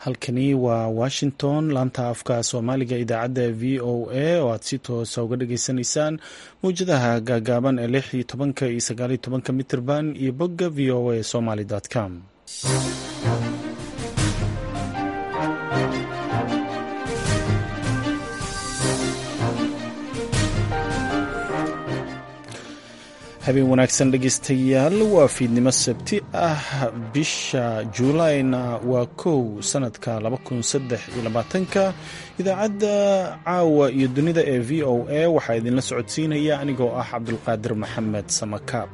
halkani waa washington laanta afka soomaaliga idaacadda v o a oo aad si toosa uga dhageysanaysaan mawjadaha gaagaaban ee lix iyo tobanka iyo sagaaliyo tobanka mitirban iyo bogga v o a somaly com habeen wanaagsan dhegeystayaal waa fiidnimo sabti ah bisha juulayna waa kow sanadka ka idaacadda caawa iyo dunida ee v o a waxaa idinla socodsiinaya anigoo ah cabdulqaadir maxamed samakaab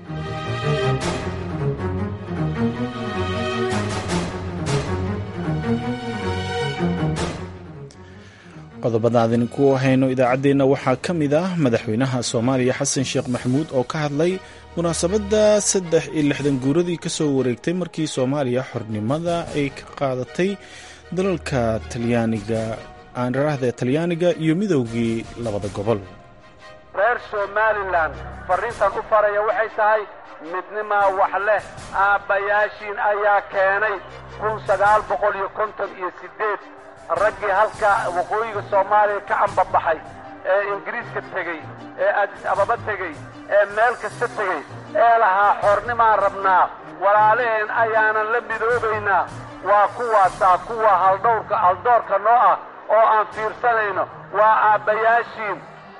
qodobada aan idinku hayno idaacaddeenna waxaa ka mid ah madaxweynaha soomaaliya xasan sheekh maxamuud oo ka hadlay munaasabadda saddex iyo lixdan guuradii ka soo wareegtay markii soomaaliya xornimada ay ka qaadatay dalalka talyaaniga aanraraahda talyaaniga iyo midoogii labada gobol reer somalilan farriintan u faraya waxay tahay midnimaa wax leh aabbayaashiin ayaa keenay kun sagaal boqol iyo konton iyo siddeed raggii halka waqooyiga soomaaliya ka ambabaxay ee ingiriiska tegey ee adis ababa tegey ee meel kasta tegey ee lahaa xoornimaan rabnaa walaalaheen ayaanan la midoobaynaa waa kuwaasaa kuwa haldhowrka haldoorka noo ah oo aan fiirsanayno waa aabbayaashiin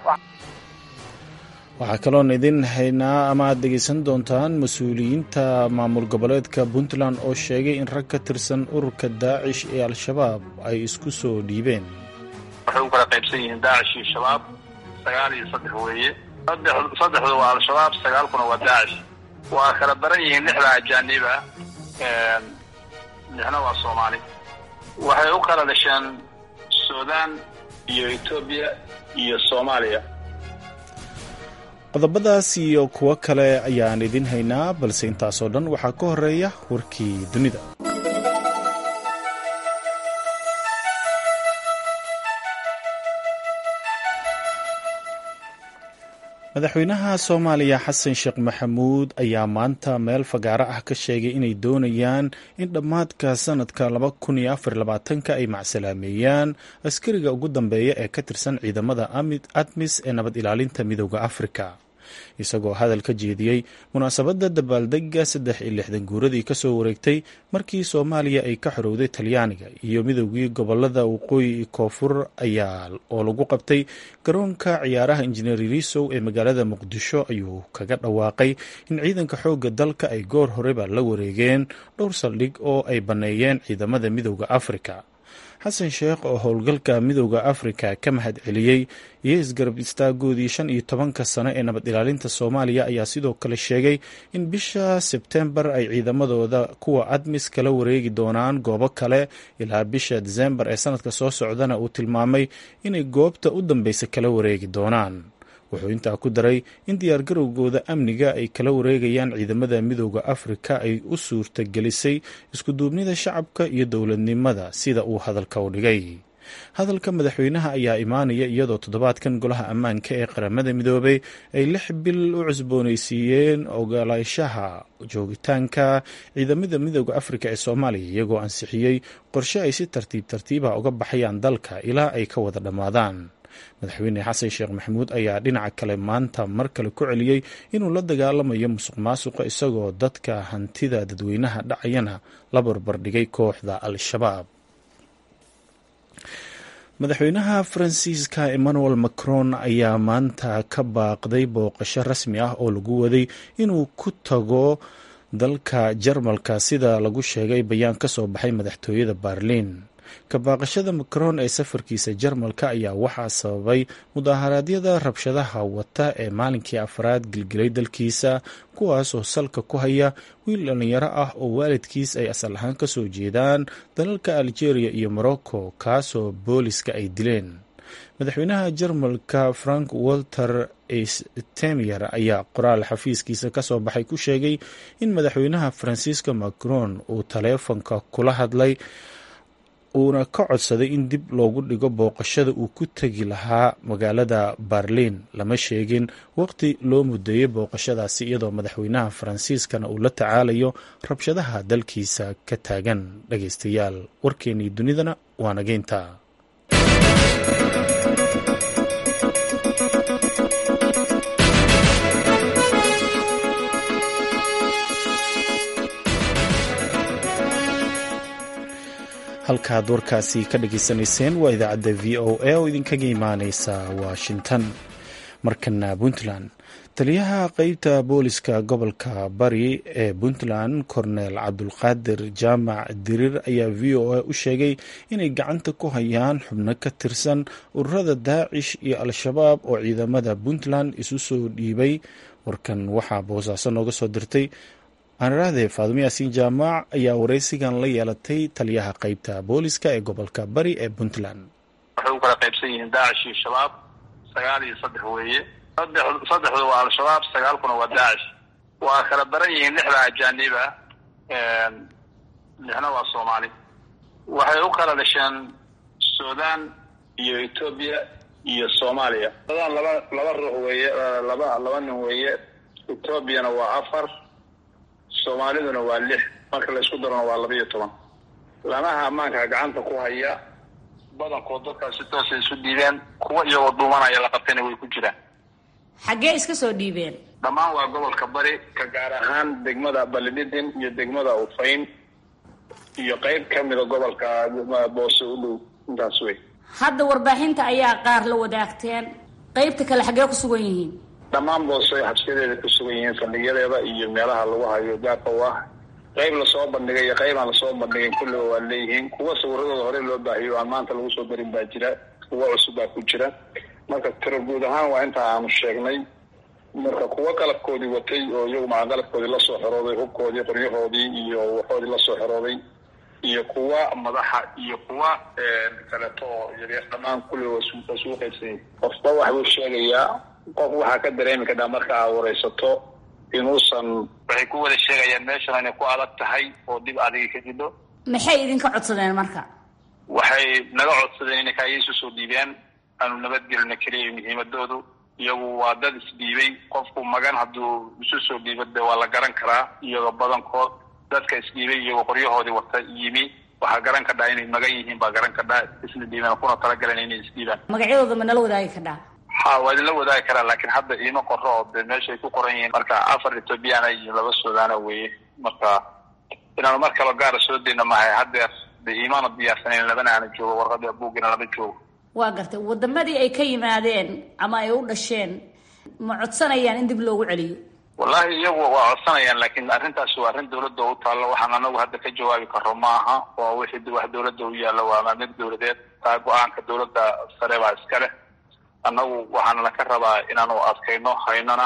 waxaa kaloon idin haynaa ama aad dhegaysan doontaan mas-uuliyiinta maamul goboleedka puntland oo sheegay in rag ka tirsan ururka daacish ee al-shabaab ay isku soo dhiibeen waxay u kala qaybsan yihiin daacish iyo shabaab sagaal iyo saddex weeye saddexdu waa al-shabaab sagaalkuna waa daacish waa kala baran yihiin lixda ajaaniba lixna waa soomaali waxay u kala dhasheen suudaan iyo etoobiya iyo soomaaliya qodobadaas iyo kuwo kale ayaan idin haynaa balse intaasoo dhan waxaa ka horeeya warkii dunida madaxweynaha soomaaliya xasan sheekh maxamuud ayaa maanta meel fagaaro ah ka sheegay inay doonayaan in dhammaadka sanadka ka ay macsalaameeyaan askariga ugu dambeeya ee ka tirsan ciidamada admis ee nabad ilaalinta midooda afrika isagoo hadal ka jeediyey munaasabadda dabaaldega saddex iyo lixdan guuradii kasoo wareegtay markii soomaaliya ay ka xorowday talyaaniga iyo midoogii gobolada waqooyi iyo koonfur ayaa oo lagu qabtay garoonka ciyaaraha injineer risow ee magaalada muqdisho ayuu kaga dhawaaqay in ciidanka xoogga dalka ay goor horeba la wareegeen dhowr saldhig oo ay banneeyeen ciidamada midooda afrika xasan sheekh oo howlgalka midooda afrika ka mahad celiyey iyo isgarab istaagoodii shan iyo tobanka sano ee nabad ilaalinta soomaaliya ayaa sidoo kale sheegay in bisha sebtembar ay ciidamadooda kuwa admis kala wareegi doonaan goobo kale ilaa bisha disembar ee sanadka soo socdana uu tilmaamay inay goobta u dambeysa kala wareegi doonaan wuxuu intaa ku daray in diyaargarowgooda amniga ay kala wareegayaan ciidamada midooda afrika ay u suurta gelisay iskuduubnida shacabka iyo dowladnimada sida uu hadalka u dhigay hadalka madaxweynaha ayaa imaanaya iyadoo toddobaadkan golaha ammaanka ee qaramada midoobay ay lix bil u cusboonaysiiyeen ogolaashaha joogitaanka ciidamada midooda afrika ee soomaaliya iyagoo ansixiyey qorshe ay si tartiib tartiiba uga baxayaan dalka ilaa ay ka wada dhammaadaan madaxweyne xasan sheekh maxamuud ayaa dhinaca kale maanta mar kale ku celiyey inuu la dagaalamayo musuq maasuqa isagoo dadka hantida dadweynaha dhacayana la barbardhigay kooxda al-shabaab madaxweynaha faransiiska emmanuel macron ayaa maanta ka baaqday booqasho rasmi ah oo lagu waday inuu ku tago dalka jarmalka sida lagu sheegay bayaan ka soo baxay madaxtooyada berliin kabaaqashada macron ee safarkiisa jarmalka ayaa waxaa sababay mudaharaadyada rabshadaha wata ee maalinkii afraad gilgilay dalkiisa kuwaasoo salka ku haya wiil dhallinyaro ah oo waalidkiis ay asal ahaan ka soo jeedaan dalalka algeria iyo morocco kaasoo booliska ay dileen madaxweynaha jarmalka frank walter stemier ayaa qoraal xafiiskiisa kasoo baxay ku sheegay in madaxweynaha faransiiska macron uu taleefonka kula hadlay uuna ka codsaday in dib loogu dhigo booqashada uu ku tegi lahaa magaalada berliin lama sheegin waqti loo mudeeyey booqashadaasi iyadoo madaxweynaha faransiiskana uu la tacaalayo rabshadaha dalkiisa ka taagan dhageystayaal warkeenii dunidana waa nageynta halkaad warkaasi ka dhageysanayseen waa idaacadda v o a oo idinkaga imaaneysa washington markana puntland taliyaha qeybta booliska gobolka bari ee puntland cornel cabdulqaadir jaamac diriir ayaa v o a u sheegay inay gacanta ku hayaan xubno ka tirsan ururada daacish iyo al-shabaab oo ciidamada puntland isu soo dhiibay warkan waxaa boosaaso nooga soo dirtay aanirahdee faadumo yaasiin jaamac ayaa wareysigan la yeelatay taliyaha qeybta booliska ee gobolka bari ee puntland waxay u kala qaybsan yihiin daacish iyo shabaab sagaal iyo saddex weeye saddex saddexdu waa al-shabaab sagaalkuna waa daacish waa kala baran yihiin lixda ajaanib ah lixna waa soomaali waxay u kala dhasheen sudan iyo etoobiya iyo soomaaliya sudan laba laba ruux weeye laba laba nin weeye etoobiyana waa afar soomaaliduna waa lix marka la isku darona waa laba iyo toban lamaha ammaanka gacanta ku haya badankood dadkaas si toosay isu dhiibeen kuwa iyagoo duumanaya la qabtayna way ku jiraan xaggee iska soo dhiibeen dhammaan waa gobolka bari ka gaar ahaan degmada balididin iyo degmada ufayn iyo qeyb ka mida gobolka boose u dhow intaas wey hadda warbaaxinta ayaa qaar la wadaagteen qeybta kale xaggee ku sugan yihiin dhammaan boose xabsiyadeeda ku sugan yihiin fadhiyadeeda iyo meelaha lagu hayo gaarka u ah qayb lasoo bandhigay iyo qayb aan lasoo bandhigayn kulliba waa leeyihiin kuwa sawiradooda hore loo baahiyo aan maanta lagu soo darin baa jira kuwa cusub baa ku jira marka tiro guud ahaan waa intaa aanu sheegnay marka kuwa qalabkoodii watay oo iyagu maca qalabkoodii lasoo xerooday hubkoodii qoryahoodii iyo waxoodii lasoo xerooday iyo kuwa madaxa iyo kuwa kaleeto oo yaryar dhammaan kulliba waa isugu qaybsanyay qofba waxbuu sheegayaa qof waxaa ka dareemi kadhaa marka aa wareysato inuusan waxay ku wada sheegayaan meeshan inay ku adag tahay oo dib adiga ka jidho maxay idinka codsadeen marka waxay naga codsadeen inay kaaya isu soo dhiibeen aanu nabadgelina keliya muhiimadoodu iyagu waa dad isdhiibay qofku magan hadduu isu soo dhiibo de waa la garan karaa iyagoo badankood dadka isdhiibay iyagoo qoryahoodii wata yimi waxaa garan kadhaa inay magan yihiin baa garan kadhaa isna dhiibeen kuna talagaleen inay isdhiibaan magacyadooda ma nala wadaagi kadhaa ha waa idinla wadaagi karaa laakiin hadda iima qoro oo de meeshay ku qoran yihiin marka afar ethoobiyaana iyo laba suudaana weeye marka inaanu mar kalo gaara soo dayna mahay haddeer de iimaana diyaarsanayn labana aana joogo warqadii abuugina lama joogo waa gartay wadamadii ay ka yimaadeen ama ay u dhasheen ma codsanayaan in dib loogu celiyo wallahi iyagu waa codsanayaan laakiin arrintaasi waa arrin dawladda u taallo waxaan anagu hadda ka jawaabi karo ma aha waa wixii wax dawladda u yaallo waa maamir dawladeed taa go-aanka dawladda sare baa iska leh annagu waxaana laka rabaa inaanu adkayno haynona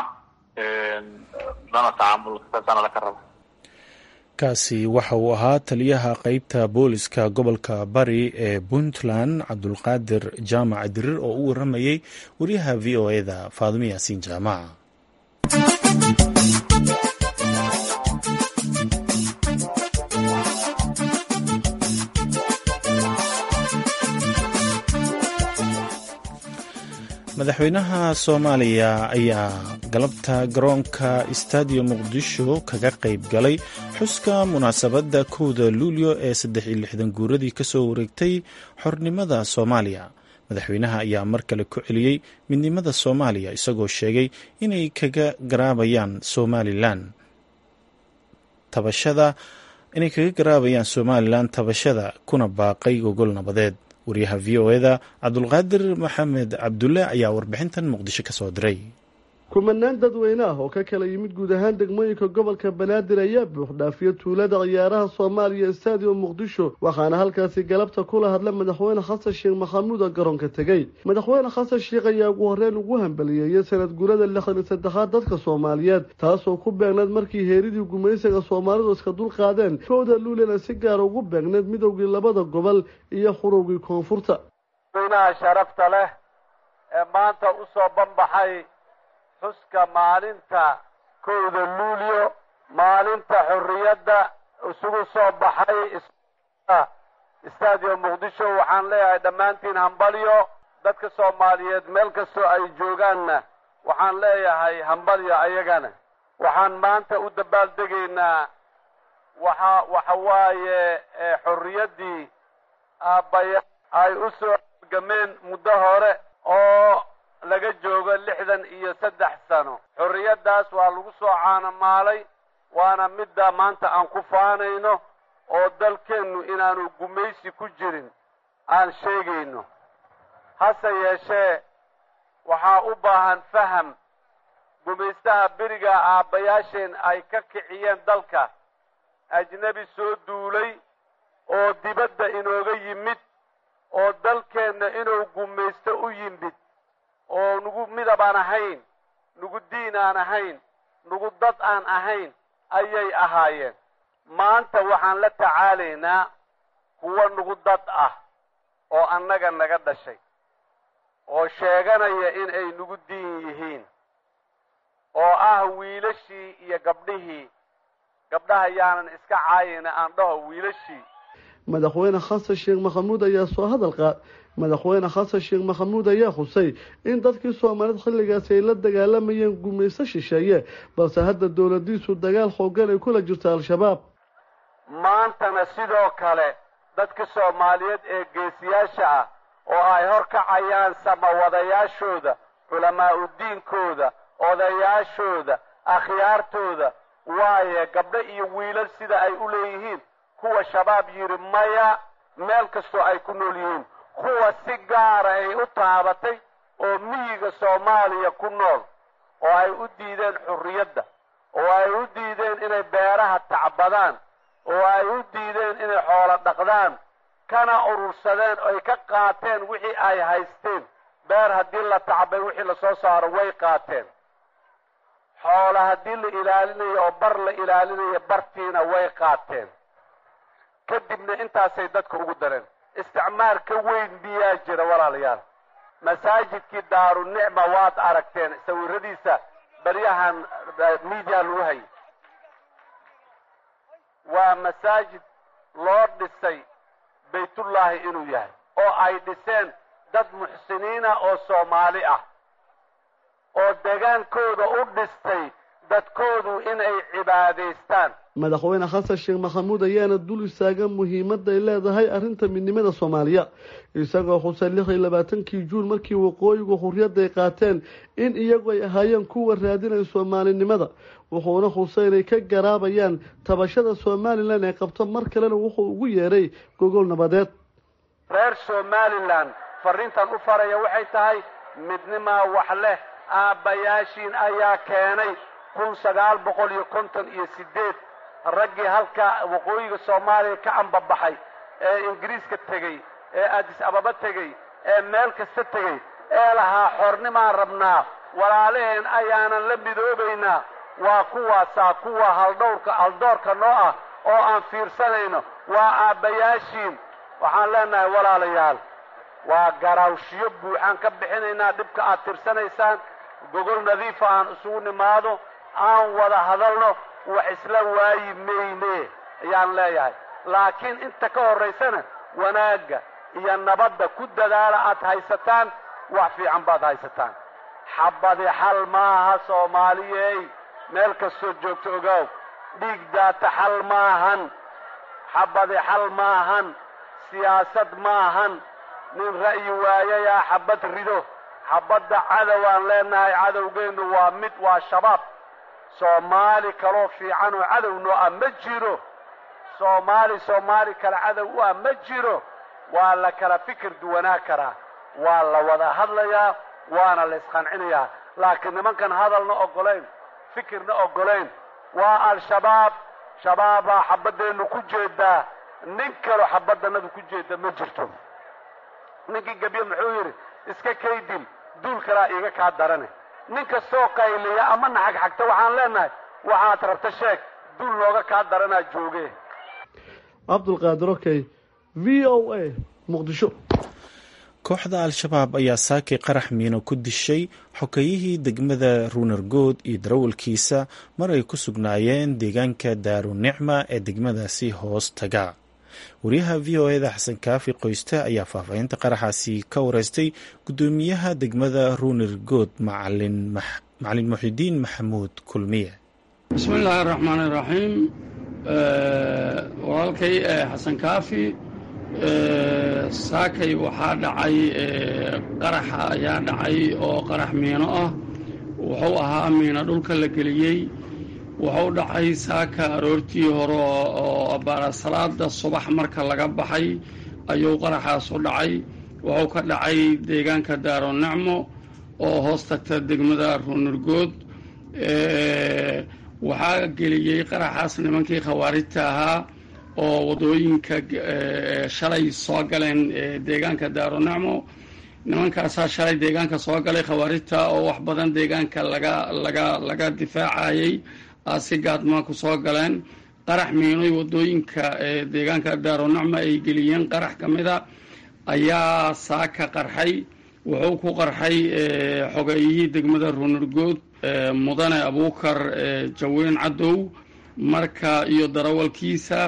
lana tacaamul saasaana laka rabaa kaasi waxa uu ahaa taliyaha qeybta booliska gobolka bari ee puntland cabdulqaadir jaamac dirir oo u waramayey wariyaha v o eda faadumo yaasiin jaamac madaxweynaha soomaaliya ayaa galabta garoonka stadium muqdisho kaga qayb galay xuska munaasabadda kowda luulyo ee saddex iyo lixdan guuradii kasoo wareegtay xornimada soomaaliya madaxweynaha ayaa mar kale ku celiyey midnimada soomaaliya isagoo sheegay inay kaga garaabayaan somalilan tabashada inay kaga garaabayaan somalilan tabashada kuna baaqay gogol nabadeed wariyaha v o eda cabdulqaadir maxamed cabdulle ayaa warbixintan muqdisho ka soo diray kumanaan dadweyne ah oo ka kala yimid guud ahaan degmooyinka gobolka banaadir ayaa buuxdhaafiya tuulada ciyaaraha soomaaliya stadium muqdisho waxaana halkaasi galabta kula hadla madaxweyne xasan sheekh maxamuud oo garoonka tegey madaxweyne xasan sheekh ayaa ugu horreyn ugu hambaliyeeyay sanad guurada lixdan iyo saddexaad dadka soomaaliyeed taasoo ku beegneed markii heeridii gumaysiga soomaalidu iska dul qaadeen kowda luulena si gaara ugu beegneed midowgii labada gobol iyo xurowgii koonfurta madaxweynaha sharafta leh ee maanta usoo banbaxay xuska maalinta kowda luulyo maalinta xorriyadda isugu soo baxay stadium muqdisho waxaan leeyahay dhammaantiin hambalyo dadka soomaaliyeed meel kastoo ay joogaanna waxaan leeyahay hambalyo ayagana waxaan maanta u dabaaldegaynaa waxa waxa waaye xorriyaddii aabbaya ay u soo gameen muddo hore oo laga joogo lixdan iyo saddex sano xorriyaddaas waa lagu soo caanamaalay waana midda maanta aan ku faanayno oo dalkeennu inaanu gumaysi ku jirin aan sheegayno hase yeeshee waxaa u baahan faham gumaystaha beriga aabbayaasheen ay ka kiciyeen dalka ajnebi soo duulay oo dibadda inooga yimid oo dalkeenna inuu gumaysto u yimid oo nugu midab aan ahayn nugu diin aan ahayn nugu dad aan ahayn ayay ahaayeen maanta waxaan la tacaalaynaa kuwa nugu dad ah oo annaga naga dhashay oo sheeganaya in ay nugu diin yihiin oo ah wiilashii iyo gabdhihii gabdhaha yaanan iska caayina aan dhaho wiilashii madaxweyne xasan sheekh maxamuud ayaa soo hadal qaad madaxweyne xasan sheekh maxamuud ayaa xusay in dadkii soomaalida xilligaasi ay la dagaalamayeen gumayso shisheeye balse hadda dowladiisu dagaal xoogan ay kula jirto al-shabaab maantana sidoo kale dadka soomaaliyeed ee geesiyaasha ah oo ay hor kacayaan samawadayaashooda culamaa'u diinkooda odayaashooda akhyaartooda waaye gabdho iyo wiilal sida ay u leeyihiin kuwa shabaab yidhi maya meel kastoo ay ku nool yihiin kuwa si gaara ay u taabatay oo miyiga soomaaliya ku nool oo ay u diideen xurriyadda oo ay u diideen inay beeraha tacbadaan oo ay u diideen inay xoolo dhaqdaan kana urursadeen oy ka qaateen wixii ay haysteen beer haddii la tacbay wixii lasoo saaro way qaateen xoola haddii la ilaalinayo oo bar la ilaalinayo bartiina way qaateen kadibna intaasay dadka ugu dareen isticmaar ka weyn miyaa jira walaalayaal masaajidkii daarunicma waad aragteen sawiradiisa baryahan media lagu hayay waa masaajid loo dhisay baytullaahi inuu yahay oo ay dhiseen dad muxsiniina oo soomaali ah oo degaankooda u dhistay dadkoodu inay cibaadaystaan madaxweyne xasan sheekh maxamuud ayaana dul istaagan muhiimadda ay leedahay arrinta midnimada soomaaliya isagoo xusay lix iyo labaatankii juun markii waqooyigu xurriyadda ay qaateen in iyagu ay ahaayeen kuwa raadinaya soomaalinimada wuxuuna xusay inay ka garaabayaan tabashada somalilan ee qabto mar kalena wuxuu ugu yeeray gogol nabadeed reer somalilan fariintan u faraya waxay tahay midnimaa wax leh aabbayaashiin ayaa keenay kun sagaal boqol iyo konton iyo sideed raggii halka waqooyiga soomaaliya ka ambabaxay ee ingiriiska tegey ee adis ababa tegey ee meel kasta tegey ee lahaa xornimaan rabnaa walaalaheen ayaanan la midoobaynaa waa kuwaasaa kuwa haldhowrka haldoorka noo ah oo aan fiirsanayno waa aabbayaashiin waxaan leenahay walaalayaal waa garaawshiyo buuxaan ka bixinaynaa dhibka aad tirsanaysaan gogol nadiifa aan isugu nimaado aan wada hadalno wax isla waayi mayne ayaan leeyahay laakiin inta ka horraysana wanaagga iyo nabadda ku dadaala aad haysataan wax fiican baad haysataan xabadi xal maaha soomaaliyey meel kastoo joogto ogaaw dhiig daata xal maahan xabadi xal maahan siyaasad maahan nin ra'yi waayayaa xabad rido xabadda cadowaan leenahay cadowgeennu waa mid waa shabaab soomaali kaloo fiican oo cadow noo ah ma jiro soomaali soomaali kale cadow u ah ma jiro waa la kala fikir duwanaa karaa waa la wada hadlayaa waana la isqancinayaa laakiin nimankan hadalna oggolayn fikirna oggolayn waa al-shabaab shabaabaa xabaddeennu ku jeedaa nin kaloo xabaddanadu ku jeeda ma jirto ninkii gebye muxuu yidhi iska kaydil duul kalaa iiga kaa darane nin kastoo qayliya ama naxag xagta waxaan leenahay waxaad rabta sheeg duul nooga kaa daranaa jooge cabdulqaadir okey v o a muqdisho kooxda al-shabaab ayaa saakay qarax miino ku dishay xokayihii degmada ruunergood iyo darawalkiisa mar ay ku sugnaayeen deegaanka daarunicma ee degmadaasi hoos taga wariyaha v o eda xasan kaafi qoyste ayaa faahfaahinta qaraxaasi ka wareystay gudoomiyaha degmada ruunirgood macalin muxidiin maxamuud kulmiye bismi illaahi araxmaan iraxiim walaalkay xasan kaafi saakay waxaa dhacay qaraxa ayaa dhacay oo qarax miino ah wuxuu ahaa miino dhulka la geliyey wuxuu dhacay saaka aroortii hore oo abaara salaada subax marka laga baxay ayuu qaraxaas u dhacay wuxuu ka dhacay deegaanka daaro nacmo oo hoos tagta degmada ruunurgood waxaa geliyey qaraxaas nimankii khawaarijta ahaa oo waddooyinka shalay soo galeen deegaanka daaro nacmo nimankaasaa shalay deegaanka soo galay khawaarijta oo wax badan deegaanka laga laga laga difaacayey si gaadmaa ku soo galeen qarax miinoy waddooyinka deegaanka daaro nacmo ay geliyeen qarax ka mida ayaa saaka qarxay wuxuu ku qarxay xogeeyihii degmada ruunurgood mudane abuukar jaweyn cadow marka iyo darawalkiisa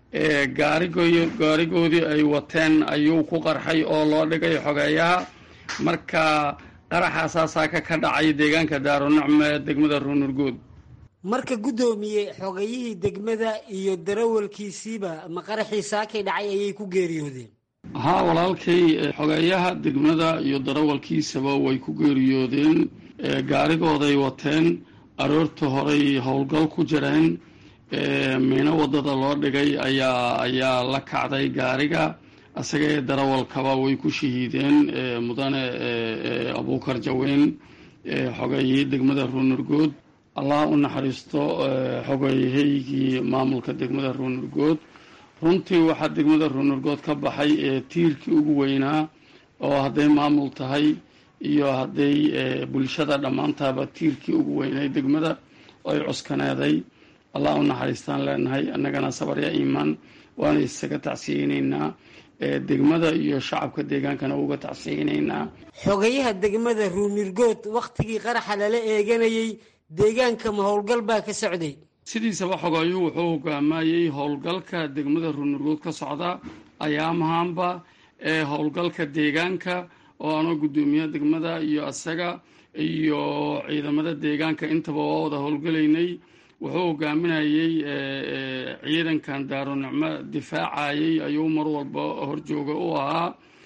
gaarigoodii ay wateen ayuu ku qarxay oo loo dhigay xogeeyaha marka qaraxaasaa saaka ka dhacay deegaanka daaro nacmo ee degmada ruunurgood marka guddoomiye xogayihii degmada iyo darawalkiisiiba ma qaraxii saakay dhacay ayay ku geeriyoodeen haa walaalkay xogeeyaha degmada iyo darawalkiisaba way ku geeriyoodeen gaarigooday wateen aroorta horey howlgal ku jireen miino waddada loo dhigay ayaa ayaa la kacday gaariga isaga ee darawalkaba way ku shahiideen mudane abuukar jaweyn xogeeyihii degmada ruunurgood allah u naxariisto xogeeyahaygii maamulka degmada ruunurgood runtii waxaa degmada ruunurgood ka baxay tiirkii ugu weynaa oo hadday maamul tahay iyo hadday bulshada dhammaantaaba tiirkii ugu weynay degmada ay cuskaneeday allah u naxariistaan leenahay annagana sabarya iimaan waana isaga tacsiyeynaynaa degmada iyo shacabka deegaankana uga tacsiyeynaynaa xogayaha degmada ruunirgood wakhtigii qaraxa lala eeganayey deegaanka ma howlgal baa ka socday sidiisaba xogaayuu wuxuu hogaamayey howlgalka degmada ruunurgood ka socda ayaamahaanba ee howlgalka deegaanka oo anoo guddoomiyaha degmada iyo asaga iyo ciidamada deegaanka intaba waa wada howlgalaynay wuxuu hogaaminayey ciidankan daaro nicmo difaacayey ayuu mar walba horjooga u ahaa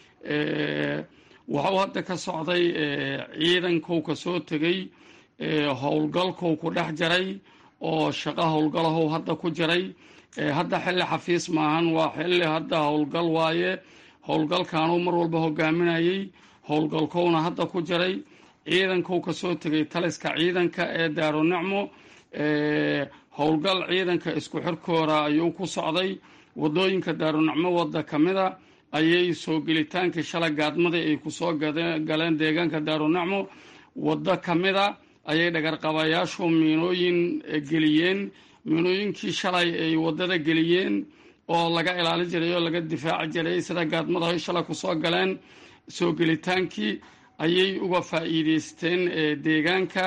waxuu hadda ka socday ciidankou ka soo tegey howlgalkou ku dhex jaray oo shaqo howlgalahow hadda ku jiray hadda xilli xafiis maahan waa xilli hadda howlgal waaye howlgalkaanuu mar walba hogaaminayey howlgalkowna hadda ku jiray ciidankou ka soo tegay taliska ciidanka ee daaro nicmo howlgal ciidanka isku xirkooda ayuu ku socday waddooyinka daarunacmo wadda ka mida ayay soo gelitaankii shalay gaadmadii ay kusoo galeen deegaanka daarunacmo waddo ka mida ayay dhagarqabayaashu miinooyin geliyeen miinooyinkii shalay ay waddada geliyeen oo laga ilaalin jiray oo laga difaaci jiray sida gaadmada ay shalay kusoo galeen soo gelitaankii ayay uga faa'iideysteen deegaanka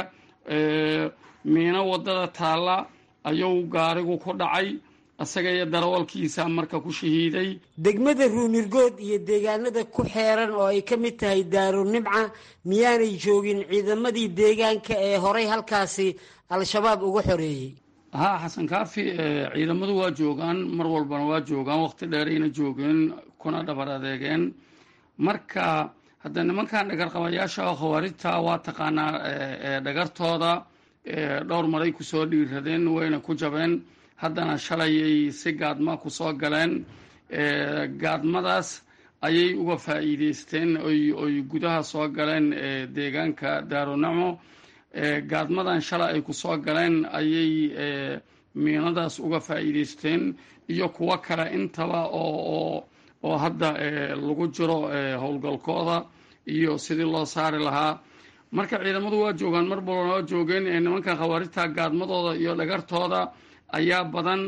miino waddada taalla ayuu gaarigu ku dhacay isaga iyo darawalkiisa marka ku shahiiday degmada ruunirgood iyo deegaanada ku xeeran oo ay ka mid tahay daaro nimca miyaanay joogin ciidamadii deegaanka ee horay halkaasi al-shabaab uga xoreeyey haa xasan kaafi ciidamadu waa joogaan mar walbana waa joogaan waqti dheerayna joogeen kuna dhabar adeegeen marka hadda nimankan dhagarqabayaasha khawaarijta waa taqaanaa dhagartooda dhowr maray kusoo dhiiradeen wayna ku jabeen haddana shalayay si gaadma kusoo galeen gaadmadaas ayay uga faa'iideysteen oy gudaha soo galeen deegaanka daarunacmo gaadmadan shalay ay kusoo galeen ayay miinadaas uga faa'iideysteen iyo kuwo kale intaba oo oo hadda lagu jiro howlgalkooda iyo sidii loo saari lahaa marka ciidamadu waa joogaan mar balbana waa joogeen nimankan khawaarijta gaadmadooda iyo dhagartooda ayaa badan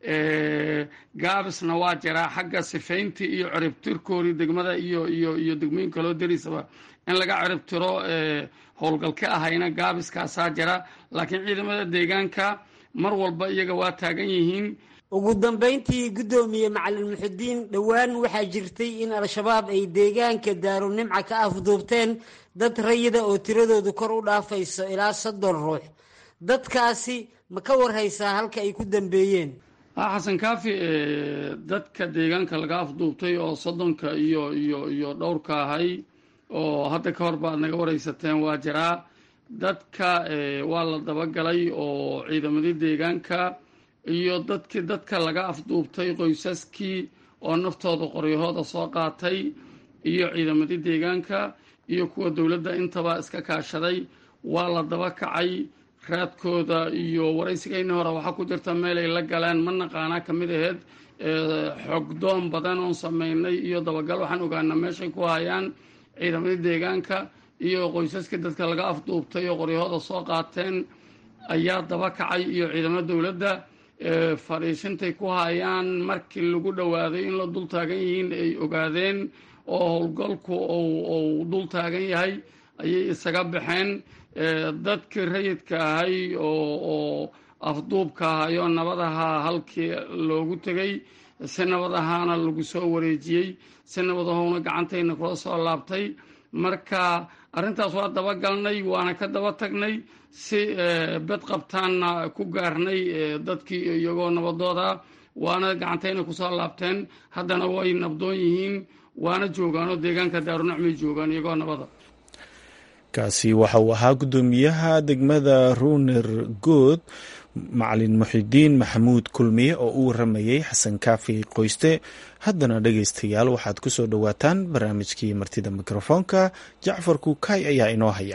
gaabisna waa jiraa xagga sifayntii iyo ciribtirkoodii degmada iyo iyo iyo degmooyin kaloo darisaba in laga ciribtiro howlgal ka ahayna gaabiskaasaa jira laakiin ciidamada deegaanka mar walba iyaga waa taagan yihiin ugu dambayntii guddoomiye macalin muxudiin dhowaan waxaa jirtay in al-shabaab ay deegaanka daarunimca ka afduubteen dad rayida oo tiradoodu kor u dhaafayso ilaa soddon ruux dadkaasi ma ka warhaysaa halka ay ku dambeeyeen xasan kaafi dadka deegaanka laga afduubtay oo soddonka iyo iyo iyo dhowrka ahay oo hadda ka hor ba ad naga waraysateen waa jiraa dadka waa la dabagalay oo ciidamadii deegaanka iyo dadkii dadka laga afduubtay qoysaskii oo naftooda qoryahooda soo qaatay iyo ciidamadii deegaanka iyo kuwa dowladda intaba iska kaashaday waa la daba kacay raadkooda iyo waraysigayni hore waxaa ku jirta meel ay la galeen ma naqaanaa ka mid aheyd xogdoon badan oon sameynay iyo dabagal waxaan ogaanaa meeshay ku hayaan ciidamadii deegaanka iyo qoysaskii dadka laga afduubtay oo qoryahooda soo qaateen ayaa daba kacay iyo ciidamada dowladda fadhiisintay ku hayaan markii lagu dhowaaday in la dul taagan yihiin ay ogaadeen oo howlgalku uu dul taagan yahay ayay isaga baxeen dadkii rayidka ahay oo afduubka ahayo nabadaha halkii loogu tegay si nabad ahaana lagu soo wareejiyey si nabadahowna gacantayna kula soo laabtay marka arrintaas waa dabagalnay waana ka daba tagnay si bed qabtaanna ku gaarnay dadkii iyagoo nabadooda waana gacantayna kusoo laabteen haddana way nabdoon yihiin waana joogaanoo deegaanka daarunacmay joogaan iyagoo nabada kaasi waxa uu ahaa guddoomiyaha degmada ruuner good macalin muxidiin maxamuud kulmiye oo u waramayey xasan kaafi qoyste haddana dhegaystayaal waxaad ku soo dhowaataan barnaamijkii martida mikrofoonka jacfar kuukay ayaa inoo haya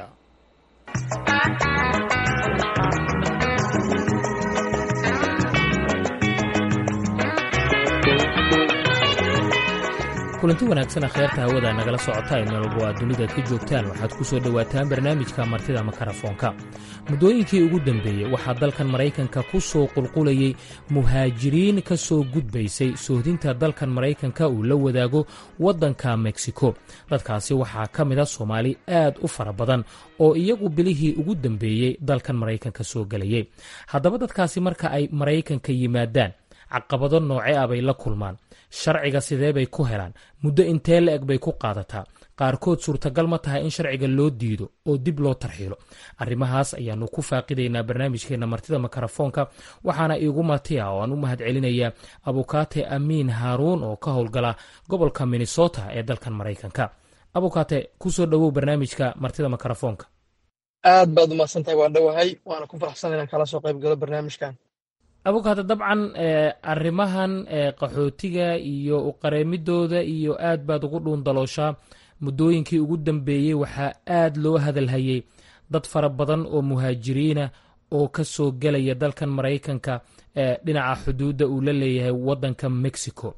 kulanti wanaagsan akhyaarta hawada nagala socota ee meelwalba aad dunida ka joogtaan waxaad ku soo dhowaataan barnaamijka martida makarafoonka muddooyinkii ugu dambeeyey waxaa dalkan maraykanka ku soo qulqulayey muhaajiriin ka soo gudbaysay sohdinta dalkan maraykanka uu la wadaago waddanka meksiko dadkaasi waxaa ka mid a soomaali aad u fara badan oo iyagu bilihii ugu dambeeyey dalkan maraykanka soo gelayay haddaba dadkaasi marka ay maraykanka yimaadaan caqabado nooce ah bay la kulmaan sharciga sidee bay ku helaan muddo intee la-eg bay ku qaadataa qaarkood suurtagal ma tahay in sharciga loo diido oo dib loo tarxiilo arrimahaas ayaanu ku faaqidaynaa barnaamijkeena martida makarafoonka waxaana iigu martiya oo aan u mahad celinayaa abukaate amiin haaruun oo ka howlgala gobolka minnesota ee dalkan maraykanka abukaate kusoo dhowow barnaamijka martida makarafoonka aad baad umahadsantahay waan dhowahay waana ku faraxsan inaan kala soo qayb galo barnaamijkan abukaate dabcan arrimahan qaxootiga iyo uqareemidooda iyo aad baad ugu dhuundalooshaa muddooyinkii ugu dambeeyey waxaa aad loo hadalhayay dad fara badan oo muhaajiriina oo ka soo gelaya dalkan maraykanka dhinaca xuduudda uu la leeyahay waddanka mexico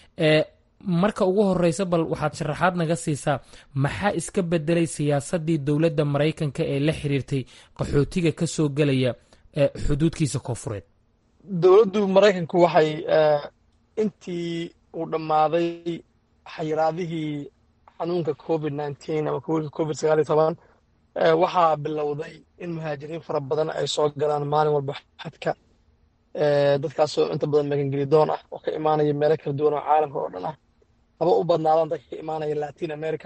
marka ugu horeysa bal waxaad sharaxaad naga siisaa maxaa iska bedelay siyaasaddii dowladda maraykanka ee la xiriirtay qaxootiga ka soo gelaya xuduudkiisa koofureed dowladdu maraykanku waxay intii uu dhammaaday xayiraadihii xanuunka covid nineteen ama covid sagaal iyo toban waxaa bilowday in muhaajiriin fara badan ay soo galaan maalin walba xadka dadkaasoo inta badan magangelidoon ah oo ka imaanaya meelo kala duwan oo caalamka oo dhan ah haba u badnaadaan dadka ka imaanaya latin america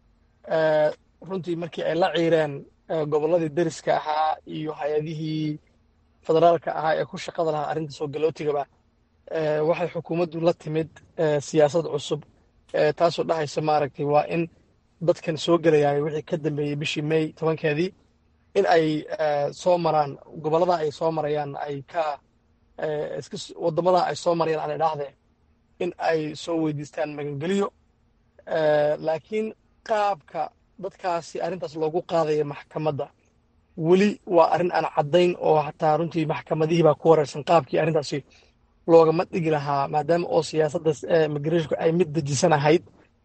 runtii markii ay la ciireen gobolladii deriska ahaa iyo hay-adihii federaalka ahaa ee ku shaqada lahaa arrinta soo galootigaba waxay xukuumaddu la timid siyaasad cusub taasoo dhahaysa maaragtay waa in dadkan soo gelayaay wixii ka dambeeyey bishii may tobankeedii in ay soo maraan gobollada ay soo marayaan ay ka waddamada ay soo marayaan aan idhaahdee in ay soo weydiistaan magangeliyo laakiin qaabka dadkaasi arrintaas loogu qaadaya maxkamadda weli waa arrin aan caddayn oo xataa runtii maxkamadihii baa ku wareersan qaabkii arrintaasi loogama dhigi lahaa maadaama oo siyaasadda migrashonku ay mid dejisan ahayd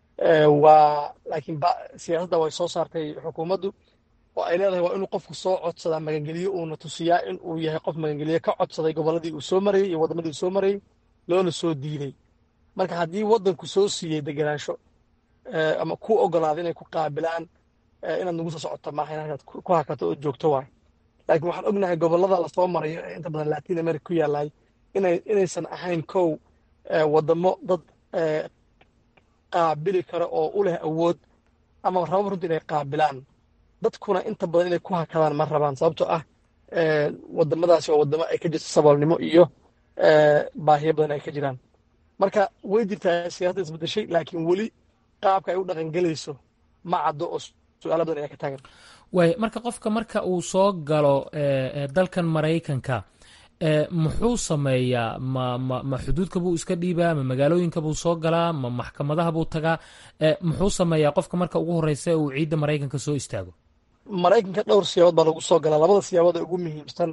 waa laakiin siyaasadda way soo saartay xukuumaddu oo ay leedahay waa inuu qofku soo codsadaa magangeliyo uuna tusiyaa in uu yahay qof magangeliyo ka codsaday gobolladii uu soo marayey iyo waddamadii uu soo marayey loona soo diiday marka haddii waddanku soo siiyey degenaansho ama ku ogolaaday inay ku qaabilaan inaad nagu soo socoto maaha inaad ku hakato oo joogto waay laakiin waxaan ognahay gobollada lasoo marayo ee inta badan latin america ku yaallay inay inaysan ahayn kow waddamo dad qaabili kara oo u leh awood ama rababa runtii inay qaabilaan dadkuna inta badan inay ku hakadaan ma rabaan sababtoo ah waddamadaasi waa waddamo ay ka jirto saboolnimo iyo baahiyo badan ay ka jiraan marka way jirtaa siyaasadda isbedeshay laakiin weli qaabka ay u dhaqangelayso ma caddo oo su-aalo badan ayaa ka taagan waay marka qofka marka uu soo galo dalkan maraykanka muxuu sameeyaa ma ma ma xuduudka buu iska dhiibaa ma magaalooyinka buu soo galaa ma maxkamadaha buu tagaa muxuu sameeyaa qofka marka ugu horreysa uu ciidda maraykanka soo istaago maraykanka dhowr siyaabood baa lagu soo galaa labada siyaabood ee ugu muhiimsan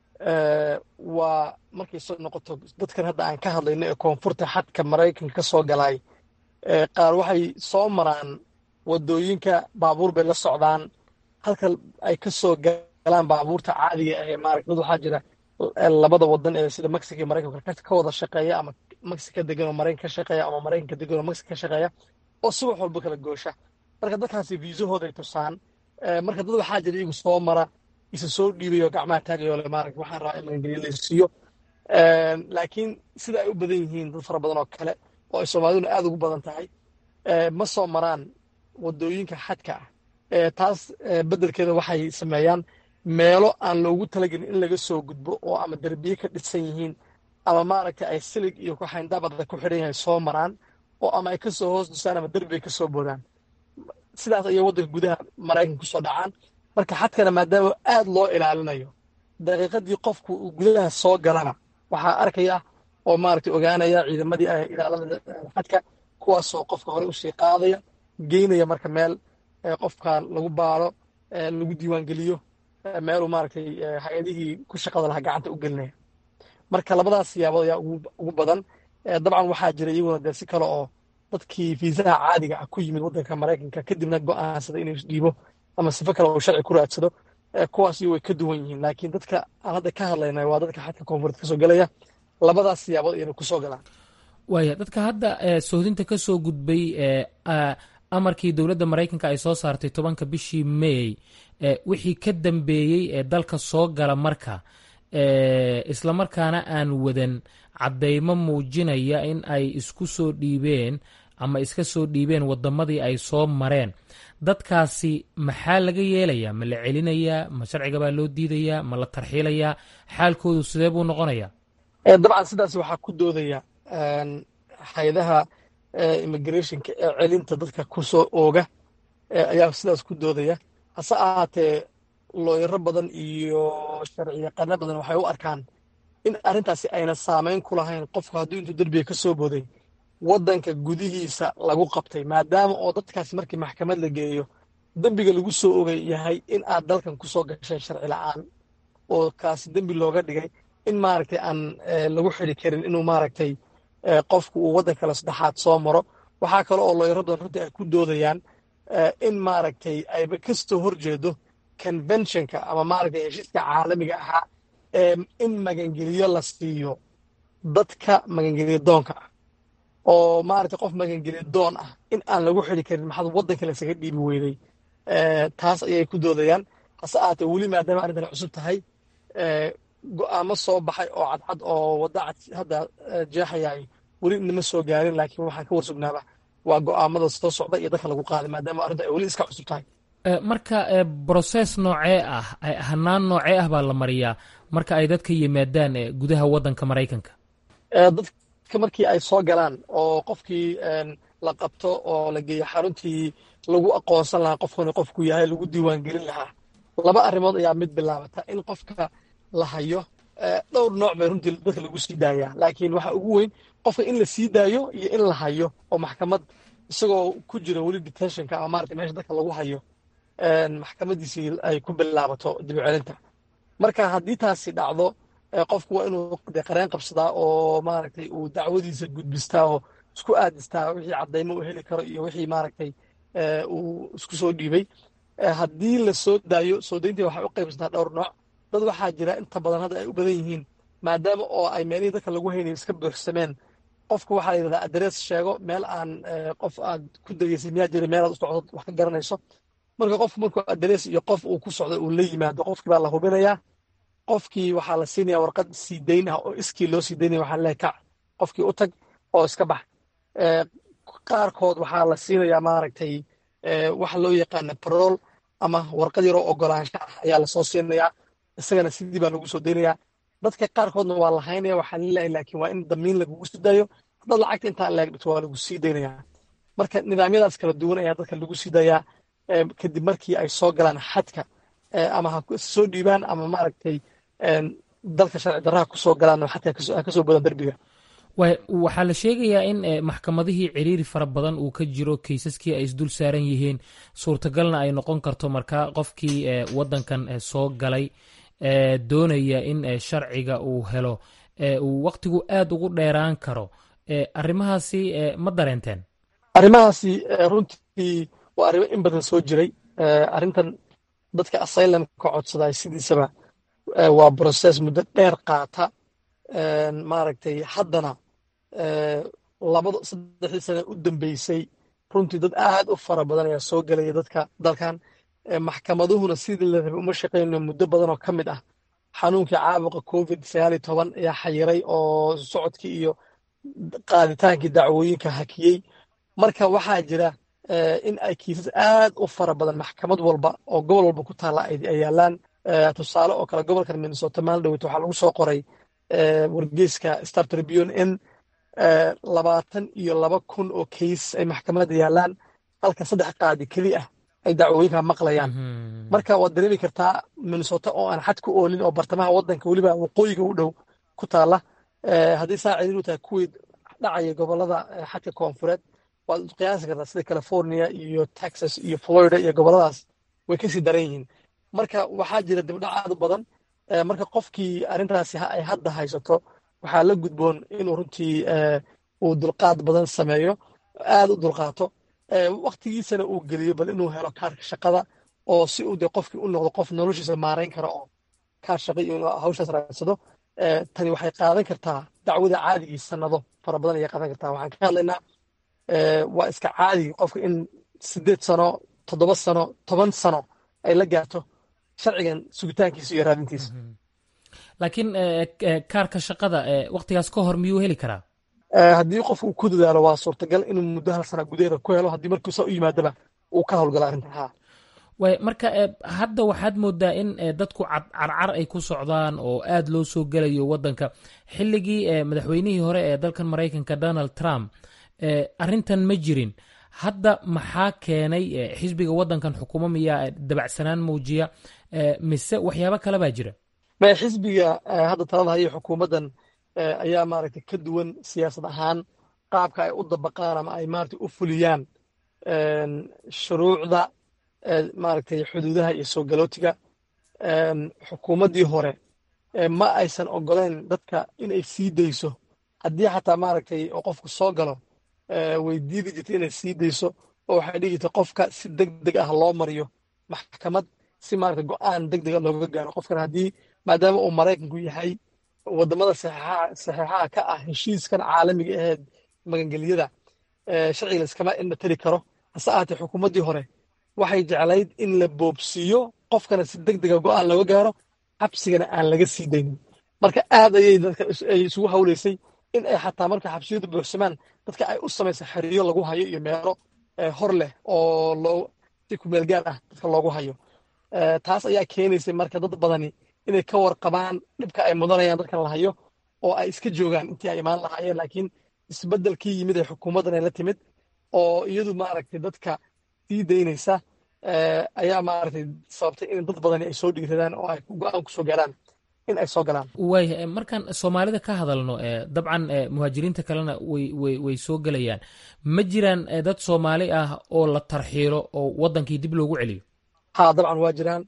waa markay soo noqoto dadkan hadda aan ka hadlayno ee koonfurta xadka maraykanka ka soo galaay qaar waxay soo maraan waddooyinka baabuur bay la socdaan halka ay ka soo galaan baabuurta caadiga ah ee maaragta dad waxaa jira labada wadan ee sida mexico iyo maraykanka ka wada shaqeeya ama mexico degan oo maraykan ka shaqeeya ama maraykanka degan oo mexico ka shaqeeya oo subax walba kala goosha marka dadkaasi viisahooday tusaan marka dad waxaa jira iyagu soo mara isa soo dhiibayo gacmaha taagayo le maaragta waxaan rabaa in magangeliyo la siiyo laakiin sida ay u badan yihiin dad fara badan oo kale oo ay soomaaliduna aad ugu badan tahay ma soo maraan waddooyinka xadka ah taas beddelkeeda waxay sameeyaan meelo aan loogu talagelin in laga soo gudbo oo ama derbiye ka dhisan yihiin ama maaragta ay silig iyo kuxayndaabada ku xidhan yahay soo maraan oo ama ay kasoo hoos dusaan ama derbi ay kasoo boodaan sidaas ayay waddanka gudaha maraykanka kusoo dhacaan marka xadkana maadaama aad loo ilaalinayo daqiiqadii qofku uu gudaha soo galana waxaa arkaya oo maaragtay ogaanaya ciidamadii ilaalada xadka kuwaasoo qofka hore usii qaadaya geynaya marka meel qofka lagu baaro lagu diiwaangeliyo meeluu maaragtay hay-adihii ku shaqada lahaa gacanta u gelinaya marka labadaas siyaabood ayaa ugu badan dabcan waxaa jira iyaguna dee si kale oo dadkii fiisaha caadiga ah ku yimid waddanka maraykanka kadibna go'aansada inuu isdhiibo ama sifo kale uu sharci ku raadsado kuwaasi way ka duwan yihiin laakiin dadka aan hadda ka hadlaynay waa dadka xadka koonfureed kasoo gelaya labadaas siyaabood ayana kusoo galaan waaya dadka hadda sohdinta ka soo gudbay amarkii dowladda maraykanka ay soo saartay tobanka bishii may wixii ka dambeeyey ee dalka soo gala marka islamarkaana aan wadan caddeymo muujinaya in ay isku soo dhiibeen ama iska soo dhiibeen waddamadii ay soo mareen dadkaasi maxaa laga yeelayaa ma la celinayaa ma sharciga baa loo diidayaa ma la tarxiilayaa xaalkoodu sidee buu noqonayaa dabcan sidaas waxaa ku doodaya hay-adaha immigrationka ee celinta dadka ku soo ooga ayaa sidaas ku doodaya hase ahaatee looyaro badan iyo sharci yaqaano badan waxay u arkaan in arrintaasi ayna saamayn ku lahayn qofku hadduu intuu derbiga ka soo booday waddanka gudihiisa lagu qabtay maadaama oo dadkaasi markii maxkamad la geeyo dembiga lagu soo ogay yahay in aad dalkan ku soo gasheen sharci la'aan oo kaasi dembi looga dhigay in maaragtay aan lagu xidi karin inuu maaragtay qofku uu waddan kale saddexaad soo maro waxaa kale oo looyaro badan runtii ay ku doodayaan in maaragtay ayba kastoo horjeedo conventionka ama maaragtay heshiiska caalamiga ahaa in magangeliyo la siiyo dadka magangeliyo doonka ah oo maaragtay qof magangeliyo doon ah in aan lagu xidi karin maxaad waddanka lasaga dhiibi weyday taas ayay ku doodayaan hase ahaatee weli maadaama arrintan cusub tahay go'aamo soo baxay oo cadcad oo wadda cad hadda jeexayay weli nama soo gaarin laakiin waxaan ka warsugnaaba waa go'aamada soo socda iyo dadka lagu qaaday maadaama arrinta ay weli iska cusub tahay marka broses noocee ah hanaan noocee ah baa la mariyaa marka ay dadka yimaadaan gudaha waddanka maraykanka dadka markii ay soo galaan oo qofkii la qabto oo la geeyo xaruntii lagu aqoonsan lahaa qofkuna qofku yahay lagu diiwaangelin lahaa laba arrimood ayaa mid bilaabata in qofka la hayo dhowr nooc bay runtii dadka lagu sii daayaa laakiin waxa ugu weyn qofka in la sii daayo iyo in la hayo oo maxkamad isagoo ku jira weli detentionka ama maarata meesha dadka lagu hayo maxkamadiisii ay ku bilaabato dibcelinta marka haddii taasi dhacdo qofku waa inuu de qareen qabsadaa oo maaragtay uu dacwadiisa gudbistaa oo isku aadistaa wixii caddaymo uu heli karo iyo wixii maaragtay uu isku soo dhiibay haddii la soo daayo soo dayntii waxay u qaybsantaa dhowr nooc dad waxaa jira inta badan hadda ay u badan yihiin maadaama oo ay meelihii dadka lagu haynayo iska buuxsameen qofku waxaa la yidhahdaa adres sheego meel aan qof aad ku degeysay miyaa jira meel aad u socdo wax ka garanayso marka qofku markuu adres iyo qof uu ku socdo uu la yimaado qofkii baa la hubinayaa qofkii waxaa la siinaya warqad sii dayn ah oo iskii loo sii daynaya waxaa leeyahay kac qofkii u tag oo iska bax qaarkood waxaa la siinayaa maaragtay waxa loo yaqaana parol ama warqad yaroo ogolaansho ah ayaa lasoo siinayaa isagana sidii baa lagu soo daynayaa dadka qaarkoodna waa lahaynaya waxaa laleeyahay laakiin waa in damiin lagugu sii daayo haddaad lacagta intaa leeg dhigto waa lagu sii daynayaa marka nidaamyadaas kala duwan ayaa dadka lagu sii dayaa kadib markii ay soo galaan xadka ama ha soo dhiibaan ama maaragtay dalka sharci darraha kusoo galaan xadka ha kasoo badan derbiga waxaa la sheegayaa in maxkamadihii ciriiri fara badan uu ka jiro kaysaskii ay isdul saaran yihiin suurtagalna ay noqon karto markaa qofkii wadankan soo galay doonaya in sharciga uu helo uu waktigu aad ugu dheeraan karo arrimahaasi ma dareenteen arrimahaasi runtii waa arrimo in badan soo jiray arrintan dadka asylumka codsaday sidiisaba waa broses muddo dheer qaata maaragtay haddana labada saddexdii sane u dambeysay runtii dad aad u fara badan ayaa soo gelaya dadka dalkan maxkamaduhuna sidii la rabay uma shaqeyno muddo badan oo ka mid ah xanuunkii caabuqa covid sagaal iyo toban ayaa xayiray oo socodkii iyo qaaditaankii dacwooyinka hakiyey marka waxaa jira in ay kiisas aad u fara badan maxkamad walba oo gobol walba ku taalla ay yaalaan tusaale oo kale gobolkan minnesota maaldhowet waxaa lagu soo qoray wargeyska star tribune in labaatan iyo laba kun oo kays ay maxkamadda yaalaan halka saddex qaadi keli ah ay dacwooyinka maqlayaan marka waad dareemi kartaa minnesota oo aan xad ku oolin oo bartamaha waddanka weliba waqooyiga u dhow ku taalla haddii saa ciriir u tahay kuwii dhacaya gobolada xadka koonfureed waad qiyaasi kartaa sida california iyo texas iyo florida iyo goboladaas way kasii daran yihiin marka waxaa jira dibdhac aad u badan marka qofkii arrintaasi ay hadda haysato waxaa la gudboon inuu runtii uu dulqaad badan sameeyo aad u dulqaato waktigiisana uu geliyo bal inuu helo kaarka shaqada oo si uu de qofkii u noqdo qof noloshiisa maarayn kara oo kaar shaqa iyo inuu hawshaas raadsado tani waxay qaadan kartaa dacwada caadigii sanado fara badan ayay qaadan kartaa waxaan ka hadlaynaa waa iska caadi qofka in sideed sano toddoba sano toban sano ay la gaarto sharcigan sugitaankiisa iyo raadintiisa laakiin kaarka shaqada waktigaas ka hor miyuu heli karaa haddii qof uu ku dadaalo waa suurtagal inuu muddo hal sana gudaheeda ku helo haddii markuusa u yimaadaba uu ka howlgalo arrintan ha way marka hadda waxaad moodaa in dadku carcar ay ku socdaan oo aad loo soo gelayo waddanka xilligii madaxweynihii hore ee dalkan maraykanka donald trump arrintan ma jirin hadda maxaa keenay xisbiga waddankan xukumo miyaa dabacsanaan muujiya mise waxyaabo kale baa jira maya xisbiga hadda talada haya xukuumaddan ayaa maaragtay ka duwan siyaasad ahaan qaabka ay u dabaqaan ama ay maaragtay u fuliyaan shuruucda maaragtay xuduudaha iyo soo galootiga xukuumaddii hore ma aysan ogoleyn dadka inay sii dayso haddii xataa maaragtay oo qofku soo galo way diidi jirtay inay sii dayso oo waxay dhigi jirtay qofka si deg deg ah loo mariyo maxkamad si maaragtay go'aan deg dega looga gaaro qofkan haddii maadaama uu maraykanku yahay wadamada saxeexaha ka ah heshiiskan caalamiga aheed magangelyada sharciga layskama indha tari karo hase ahaatee xukuumaddii hore waxay jeclayd in la boobsiiyo qofkana si deg dega go'aan looga gaaro xabsigana aan laga sii daynin marka aad ayay dadka ay isugu hawlaysay in ay xataa marka xabsiyadu buuxsamaan dadka ay u samaysa xiriyo lagu hayo iyo meelo hor leh oo loo si kumeel gaar ah dadka loogu hayo taas ayaa keenaysay marka dad badani inay ka warqabaan dhibka ay mudanayaan dadkan la hayo oo ay iska joogaan intii ay imaan lahaayeen laakiin isbeddelkii yimid ee xukuumaddan ay la timid oo iyadu maaragtay dadka sii daynaysa ayaa maaragtay sababtay in dad badani ay soo dhiiradaan oo ay go-aan kusoo gaaraan in ay soo galaan waaya markaan soomaalida ka hadalno dabcan muhaajiriinta kalena way way soo gelayaan ma jiraan dad soomaali ah oo la tarxiilo oo waddankii dib loogu celiyo ha dabcan waa jiraan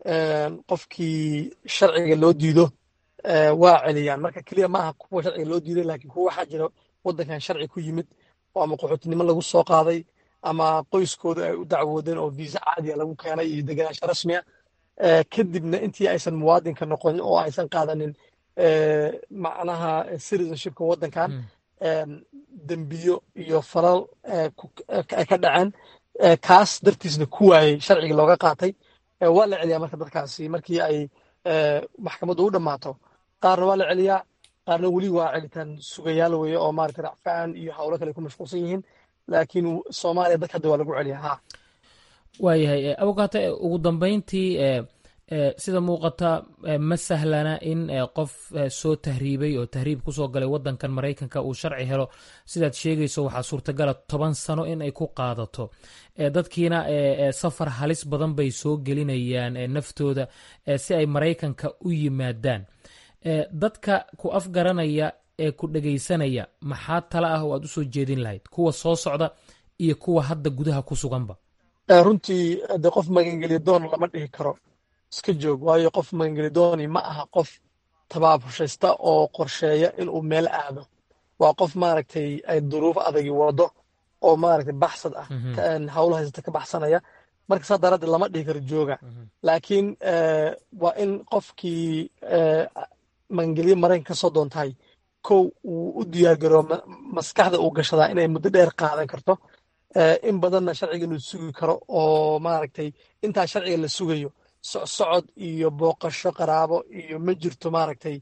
qofkii sharciga loo diido waa celiyaan marka keliya maaha kuwa sharciga loo diiday laakiin kuwa waxaa jira waddankan sharci ku yimid oo ama qaxootinimo lagu soo qaaday ama qoyskooda ay u dacwoodeen oo viisa caadiya lagu keenay iyo degenaansho rasmiya kadibna intii aysan muwaadinka noqonin oo aysan qaadanin macnaha citizenshipka waddankan dembiyo iyo falal ay ka dhaceen kaas dartiisna ku waayey sharciga looga qaatay waa la celiyaa marka dadkaasi markii ay maxkamaddu u dhammaato qaarna waa la celiyaa qaarna weli waa celitaan sugayaal weeye oo maaragtay racfaan iyo howlo kale ku mashquulsan yihiin laakiin soomaaliya dadka hadda waa lagu celiyaa ha waayahay abukaate ugu dambeyntii sida muuqata ma sahlana in qof soo tahriibay oo tahriib kusoo galay wadankan maraykanka uu sharci helo sidaad sheegayso waxaa suurtagala toban sano in ay ku qaadato dadkiina safar halis badan bay soo gelinayaan naftooda si ay maraykanka u yimaadaan dadka ku afgaranaya ee ku dhegaysanaya maxaa tala ah oo aad usoo jeedin lahayd kuwa soo socda iyo kuwa hadda gudaha ku suganba runtii de qof magangeliya doon lama dhihi karo iska joog waayo qof magangelidooni ma aha qof tabaabushaysta oo qorsheeya inuu meel aado waa qof maaragtay ay duruuf adagi wado oo maaragtay baxsad ah hawlo haysata ka baxsanaya marka saa daraaddeed lama dhihi karo jooga laakiin waa in qofkii magangelyo maraykan ka soo doontahay kow uu u diyaargaroo maskaxda uu gashadaa inay muddo dheer qaadan karto in badanna sharciga inuu sugi karo oo maaragtay intaa sharciga la sugayo socsocod iyo booqasho qaraabo iyo ma jirto maaragtay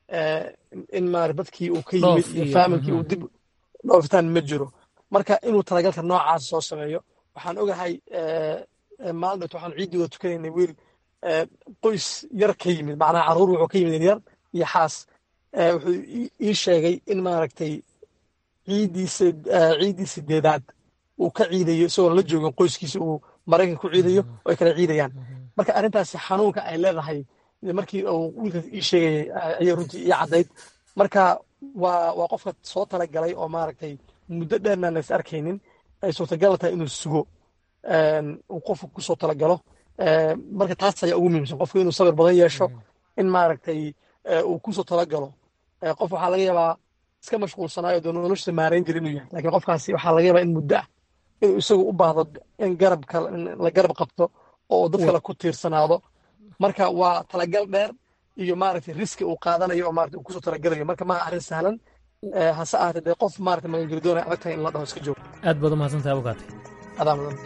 in maarata dadkii uu ka yimid iyo faamilkii uu dib dhoofitaan ma jiro marka inuu talagalka noocaas soo sameeyo waxaan ogahay maalin dhoot waxaan ciiddii wada tukanaynay wiil qoys yar ka yimid macnaha carruur wuxuu ka yimid yar iyo xaas wuxuu ii sheegay in maaragtay ciiddiisa ciiddii sideedaad uu ka ciidayo isagoon la joogin qoyskiisa uu maraykan ku ciidayo oo ay kala ciidayaan marka arrintaasi xanuunka ay leedahay markii uu wiilkaas ii sheegayay ayay runtii ii caddayd marka waa waa qofka soo talagalay oo maaragtay muddo dheerna lays arkaynin ay suurtagal tahay inuu sugo uu qofku kusoo talagalo marka taas ayaa ugu muhiimsan qofku inuu sabir badan yeesho in maaragtay uu kusoo talagalo qof waxaa laga yaabaa iska mashquulsanaayo dee nolosha maarayn jira inuu yahay lakiin qofkaasi waxaa laga yaabaa in muddo ah inuu isagu u baahdo in garabka la garab qabto oo dad kale ku tiirsanaado marka waa talagal dheer iyo maaragtay riski uu qaadanayo oo maaragtay uu kusoo talagalayo marka maaha arrin sahlan hase ahaatee dee qof maaragtay magangelidoon ay adag tahay in la dhaho iska joogo aad baad umahadsantahay abukaate adaa mudan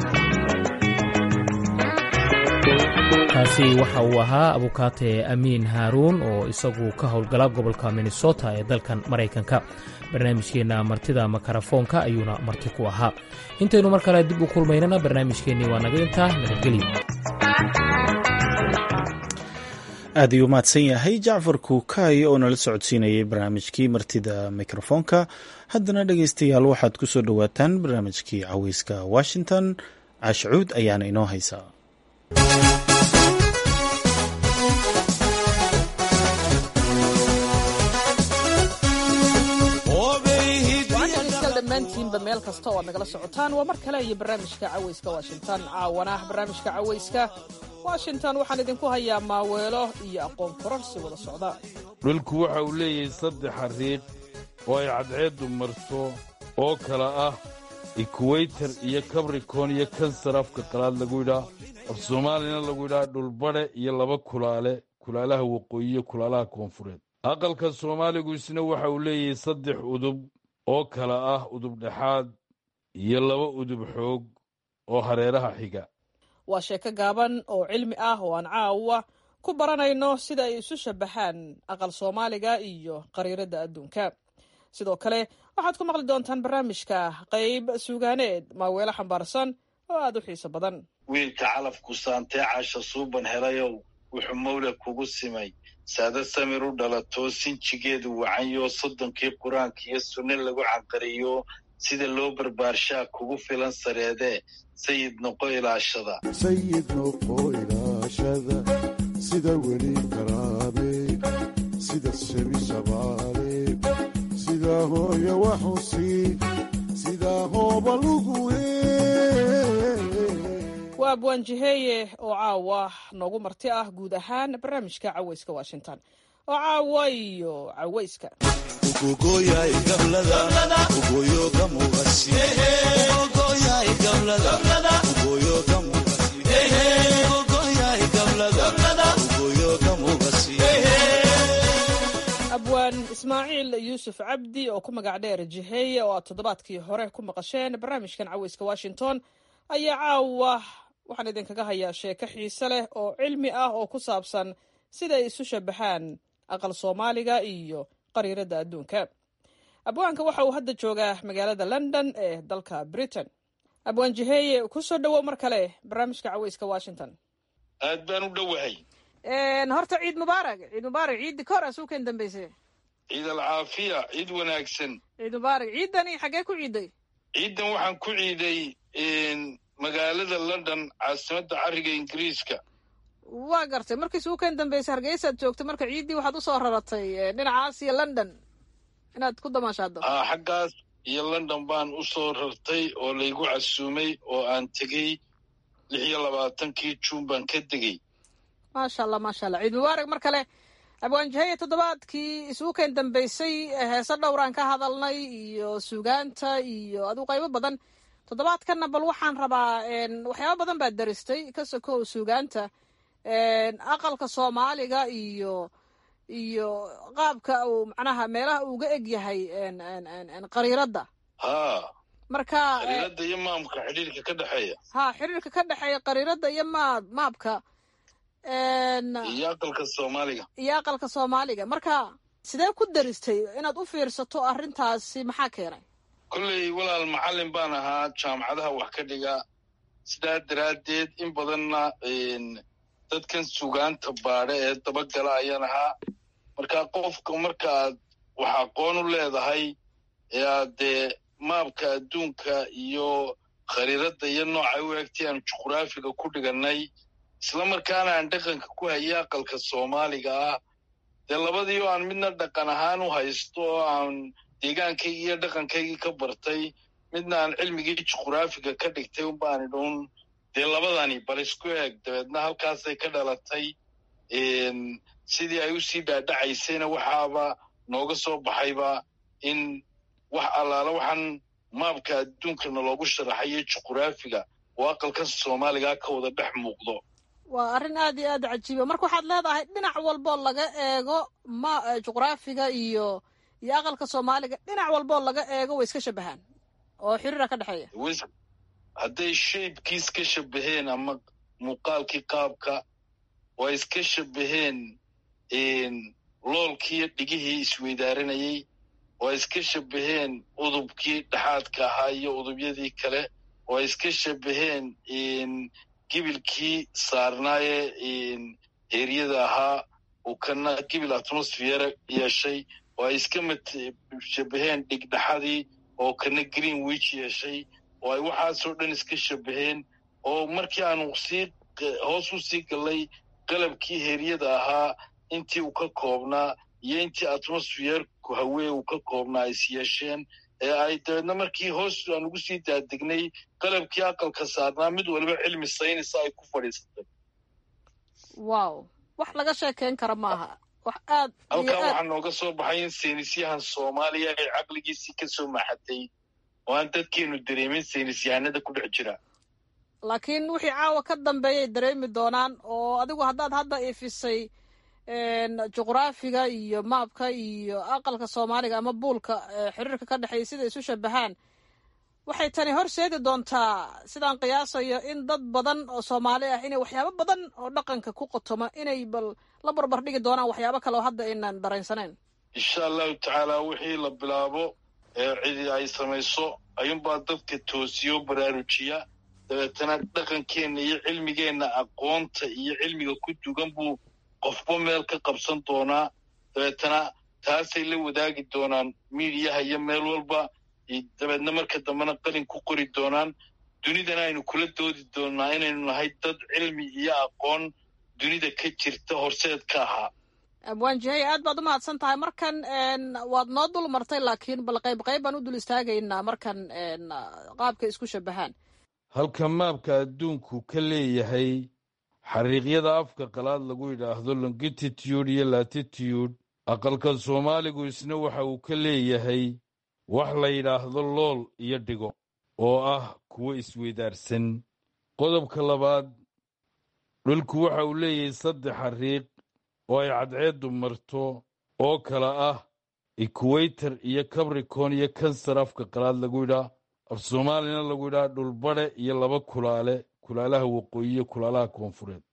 kaasi waxa uu ahaa abukaate amiin haaruun oo isagu ka howlgala gobolka minnesota ee dalkan maraykanka barnaamijkeenna martida makarafoonka ayuuna marti ku ahaa intaynu mar kale dib u kulmaynana barnaamijkeennii waa naga intaa nabadgelyo aad ayuu mahadsan yahay jacfar kuukaay oo nala socodsiinayay barnaamijkii martida mikrofoonka haddana dhegaystayaal waxaad ku soo dhowaataan barnaamijkii caweyska washington caashacuud ayaana inoo haysaa dhammaantiinba meel kasta oo aad nagala socotaan waa mar kale iyo barnaamijka caweyska washington caawana barnaamijka caweyska washington waxaan idinku hayaa maaweelo iyo aqoon kororsi wada socda dhulku waxa uu leeyahay saddex xariiq oo ay cadceeddu marso oo kala ah ekuweytar iyo kabrikon iyo kansar afka qalaad lagu yidhaa af soomaalina lagu yidhaa dhulbadhe iyo laba kulaale kulaalaha waqooyi iyo kulaalaha koonfureed aqalka soomaaligu isna waxa uu leeyahay saddex udub oo kala ah udub dhexaad iyo laba udub xoog oo hareeraha xiga waa sheeko gaaban oo cilmi ah oo aan caawa ku baranayno sida ay isu shabbaxaan aqal soomaaliga iyo qariiradda adduunka sidoo kale waxaad ku maqli doontaan barnaamijka qayb suugaaneed maaweelo xambaarsan oo aad u xiiso badan wiilka calafku saantee caasha suuban helayow wuxuu mawla kugu simay saada samir u dhalatoo sinjigeedu wacanyo soddonkii qur-aanka iyo sunne lagu canqariyo sida loo barbaarshaa kugu filan sareedee sayid noqo ilaashada sayid noqo ilaashada sida weli karaabe sida shebi shabaale sida hooya waxusi sida hooba lugu waa abwaanjiheeye oo caawa noogu marti ah guud ahaan barnaamijka caweyska washington oo caawa iyo caweyska abwaan ismaaciil yuusuf cabdi oo ku magac dheer jiheeye oo aad toddobaadkii hore ku maqasheen barnaamijkan caweyska washington ayaa caawa waxaan idinkaga hayaa sheeko xiise leh oo cilmi ah oo ku saabsan sida ay isu shabaxaan aqal soomaaliga iyo qariirada adduunka abwaanka waxa uu hadda joogaa magaalada london ee dalka britain abwaan jiheeye kusoo dhowow mar kale barnaamijka caweyska washington aad baan u dhowahay horta ciid mubaarak ciid mubaarak ciiddi ka hor asuuken dambeyse ciid alcaafiya ciid wanaagsan ciid mubaarak ciiddani xaggee ku ciiday ciiddan waxaan ku ciiday magaalada london caasimadda cariga ingiriiska waa gartay markii suuken dambeyse hargeysaad joogtay marka ciiddii waxaad usoo raratay dhinacaas iyo london inaad ku damaashaado haa xaggaas iyo london baan u soo rartay oo laygu casuumay oo aan tegey lix iyo labaatankii juun baan ka degey maasha allah maasha allah ciid mubaarak mar kale abwaanjaheye toddobaadkii isuuken dambeysay heese dhowraan ka hadalnay iyo suugaanta iyo aduu qaybo badan toddobaadkanna bal waxaan rabaa waxyaaba badan baad daristay ka sokow suugaanta aqalka soomaaliga iyo iyo qaabka uu macnaha meelaha uuga eg yahay qariiradda haa marka qariiradda iyo maamka xidhiirka ka dhexeeya ha xiriirka ka dhexeeya qariiradda iyo maab maabka iyo aqalka soomaaliga iyo aqalka soomaaliga marka sidee ku daristay inaad u fiirsato arrintaasi maxaa keenay kolley walaal macallin baan ahaa jaamacadaha wax ka dhiga sidaa daraaddeed in badanna dadkan sugaanta baadha ee dabagala ayaan ahaa marka qofka markaaad wax aqoon u leedahay ee aad dee maabka adduunka iyo khariiradda iyo noocay u egtay aanu juqraafiga ku dhigannay isla markaana aan dhaqanka ku hayay aqalka soomaaliga ah dee labadii oo aan midna dhaqan ahaan u haysto oo aan deegaankaygii iyo dhaqankaygii ka bartay midna aan cilmigii juqraafiga ka dhigtay unbaan idhuun dee labadani bal isku eeg dabeedna halkaasay ka dhalatay sidii ay usii dhaadhacaysayna waxaaba nooga soo baxayba in wax allaala waxaan maabka adduunkana loogu sharaxayo juqraafiga oo aqalka soomaaliga ka wada dhex muuqdo waa arrin aad iyo aad cajiiba marka waxaad leedahay dhinac walboo laga eego ma juqraafiga iyo iyo aqalka soomaaliga dhinac walboo laga eego way iska shabahaan oo xiriira ka dhexeeya hadday shaybkiis ka shabaheen ama muuqaalkii qaabka oo ay iska shabaheen loolkiiyo dhigihii isweydaaranayey oo ay iska shabaheen udubkii dhexaadka ahaa iyo udubyadii kale oo ay iska shabaheen gibilkii saarnaaye heeryada ahaa uu kana gibil atmosfeera yeeshay oo ay iska shabaheen dhigdhaxadii oo kana greenwich yeeshay oo ay waxaasoo dhan iska shabaheen oo markii aanu sii hoos u sii gallay qalabkii heeryada ahaa intii uu ka koobnaa iyo intii atmosfeerku hawee uu ka koobnaa is yeesheen ee ay dabeedna markii hoos aan ugu sii daadegnay qalabkii aqalka saarnaa mid waliba cilmi saynisa ay ku fadhiisatay wow wax laga sheekeyn kara maaha wax aad halkaa waxaa nooga soo baxay in saynisyahan soomaaliya ay caqligiisii ka soo maxatay oo aan dadkeenu dareemin saynisyahanada ku dhex jira laakiin wixii caawa ka dambeeyay dareemi doonaan oo adigu haddaad hadda ifisay juqraafiga iyo maabka iyo aqalka soomaaliga ama buulka xiriirka ka dhexeeya sida isu shabahaan waxay tani horseedi doontaa sidaan qiyaasayo in dad badan oo soomaali ah inay waxyaabo badan oo dhaqanka ku qotoma inay bal la barbar dhigi doonaan waxyaabo kale oo hadda aynan dareensaneyn insha allahu tacaala wixii la bilaabo ee cidi ay samayso ayuunbaa dadka toosiyo baraarujiya dabeetana dhaqankeenna iyo cilmigeenna aqoonta iyo cilmiga ku dugan buu qofba meel ka qabsan doonaa dabeetana taasay la wadaagi doonaan miidiyaha iyo meel walba dabeedna marka dambena qalin ku qori doonaan dunidana aynu kula doodi doonaa inaynu nahay dad cilmi iyo aqoon dunida ka jirta horseed ka ahaa abwaan jihey aad baad u mahadsan tahay markan waad noo dul martay laakiin bal qayb qayb baan u dul istaagaynaa markan qaabka isku shabahaan halka maabka adduunku ka leeyahay xariiqyada afka qalaad lagu yidhaahdo longititude iyo latitude aqalka soomaaligu isna waxa uu ka leeyahay wax la yidhaahdo lool iyo dhigo oo ah kuwo isweydaarsan qodobka labaad dhulku waxa uu leeyahay saddex xariiq oo ay cadceeddu marto oo kala ah ekuweytor iyo cabricon iyo kansar afka qalaad lagu yidhaa af soomaalina lagu yidhaha dhulbadhe iyo laba kulaale kulaalaha waqooyi iyo kulaalaha koonfureed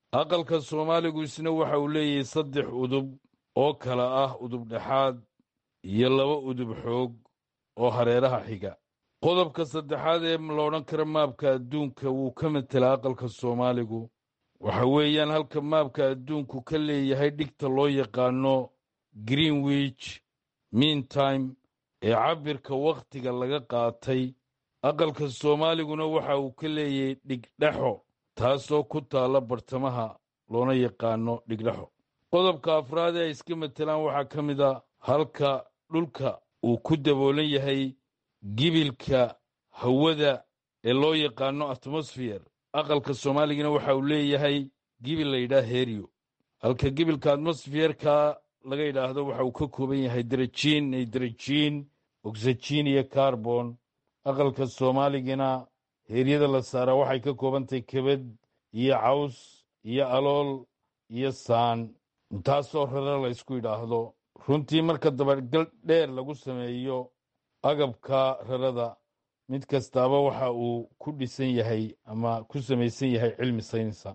aqalka soomaaligu isna waxa uu leeyahay saddex udub oo kala ah udub dhexaad iyo laba udub xoog oo hareeraha xiga qodobka saddexaad ee la odhan kara maabka adduunka wuu ka matelaa aqalka soomaaligu waxa weeyaan halka maabka adduunku ka leeyahay dhigta loo yaqaano greenwich meantime ee cabbirka wakhtiga laga qaatay aqalka soomaaliguna waxa uu ka leeyahay dhigdhexo taasoo ku taalla bartamaha loona yaqaano dhigdhexo qodobka afraad ee ay iska matelaan waxaa ka mid a halka dhulka uu ku daboolan yahay gibilka hawada ee loo yaqaano atmosfeer aqalka soomaaligana waxa uu leeyahay gibil la yidhaah heriyo halka gibilka atmosfeerka laga yidhaahdo waxa uu ka kooban yahay darajiin naydrajiin oxygen iyo carbon aqalka soomaaligana heeryada la saaraa waxay ka koobantahay kebad iyo caws iyo alool iyo saan intaasoo rare la ysku yidhaahdo runtii marka dabagal dheer lagu sameeyo agabka rarada mid kastaaba waxa uu ku dhisan yahay ama ku samaysan yahay cilmi saynsa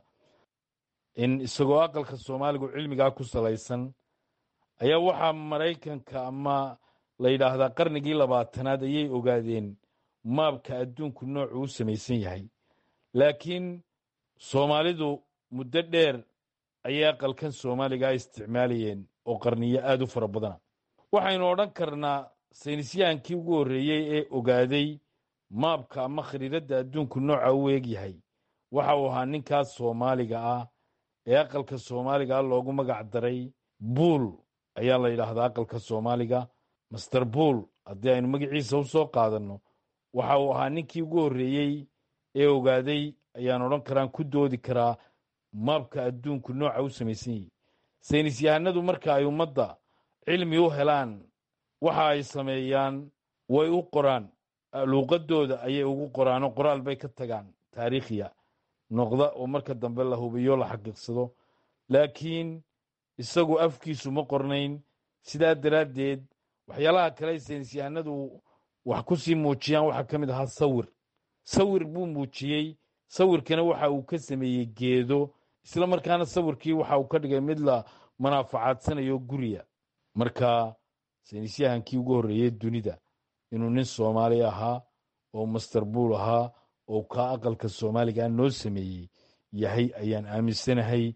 in isagoo aqalka soomaaligu cilmigaa ku salaysan ayaa waxaa maraykanka ama la yidhaahdaa qarnigii labaatanaad ayay ogaadeen maabka adduunku noocuu u samaysan yahay laakiin soomaalidu muddo dheer ayay aqalkan soomaaligaa isticmaalayeen oo qarniyo aad u fara badana waxaynu odhan karnaa saynisyahankii ugu horreeyey ee ogaaday maabka ama khariiradda adduunku nooca u eeg yahay waxa uu ahaa ninkaas soomaaliga ah ee aqalka soomaaliga ah loogu magac daray buul ayaa la yidhaahdaa aqalka soomaaliga master buul haddii aynu magaciisa u soo qaadanno waxa uu ahaa ninkii ugu horreeyey ee ogaaday ayaan odhan karaan ku doodi karaa maabka adduunku nooca u samaysan yahay saynis yahanadu marka ay ummadda cilmi u helaan waxa ay sameeyaan way u qoraan luuqadooda ayay ugu qoraanoo qoraal bay ka tagaan taariikhiya noqda oo marka dambe la hubiyo la xaqiiqsado laakiin isagu afkiisu ma qornayn sidaa daraaddeed waxyaalaha kale ay saynisyahanadu wax ku sii muujiyaan waxaa ka mid ahaa sawir sawir buu muujiyey sawirkana waxa uu ka sameeyey geedo isla markaana sawirkii waxa uu ka dhigay mid la manaafacadsanayo guriya marka saynisyahankii ugu horreeyey dunida inuu nin soomaali ahaa oo master buul ahaa oo kaa aqalka soomaaliga noo sameeyey yahay ayaan aaminsanahay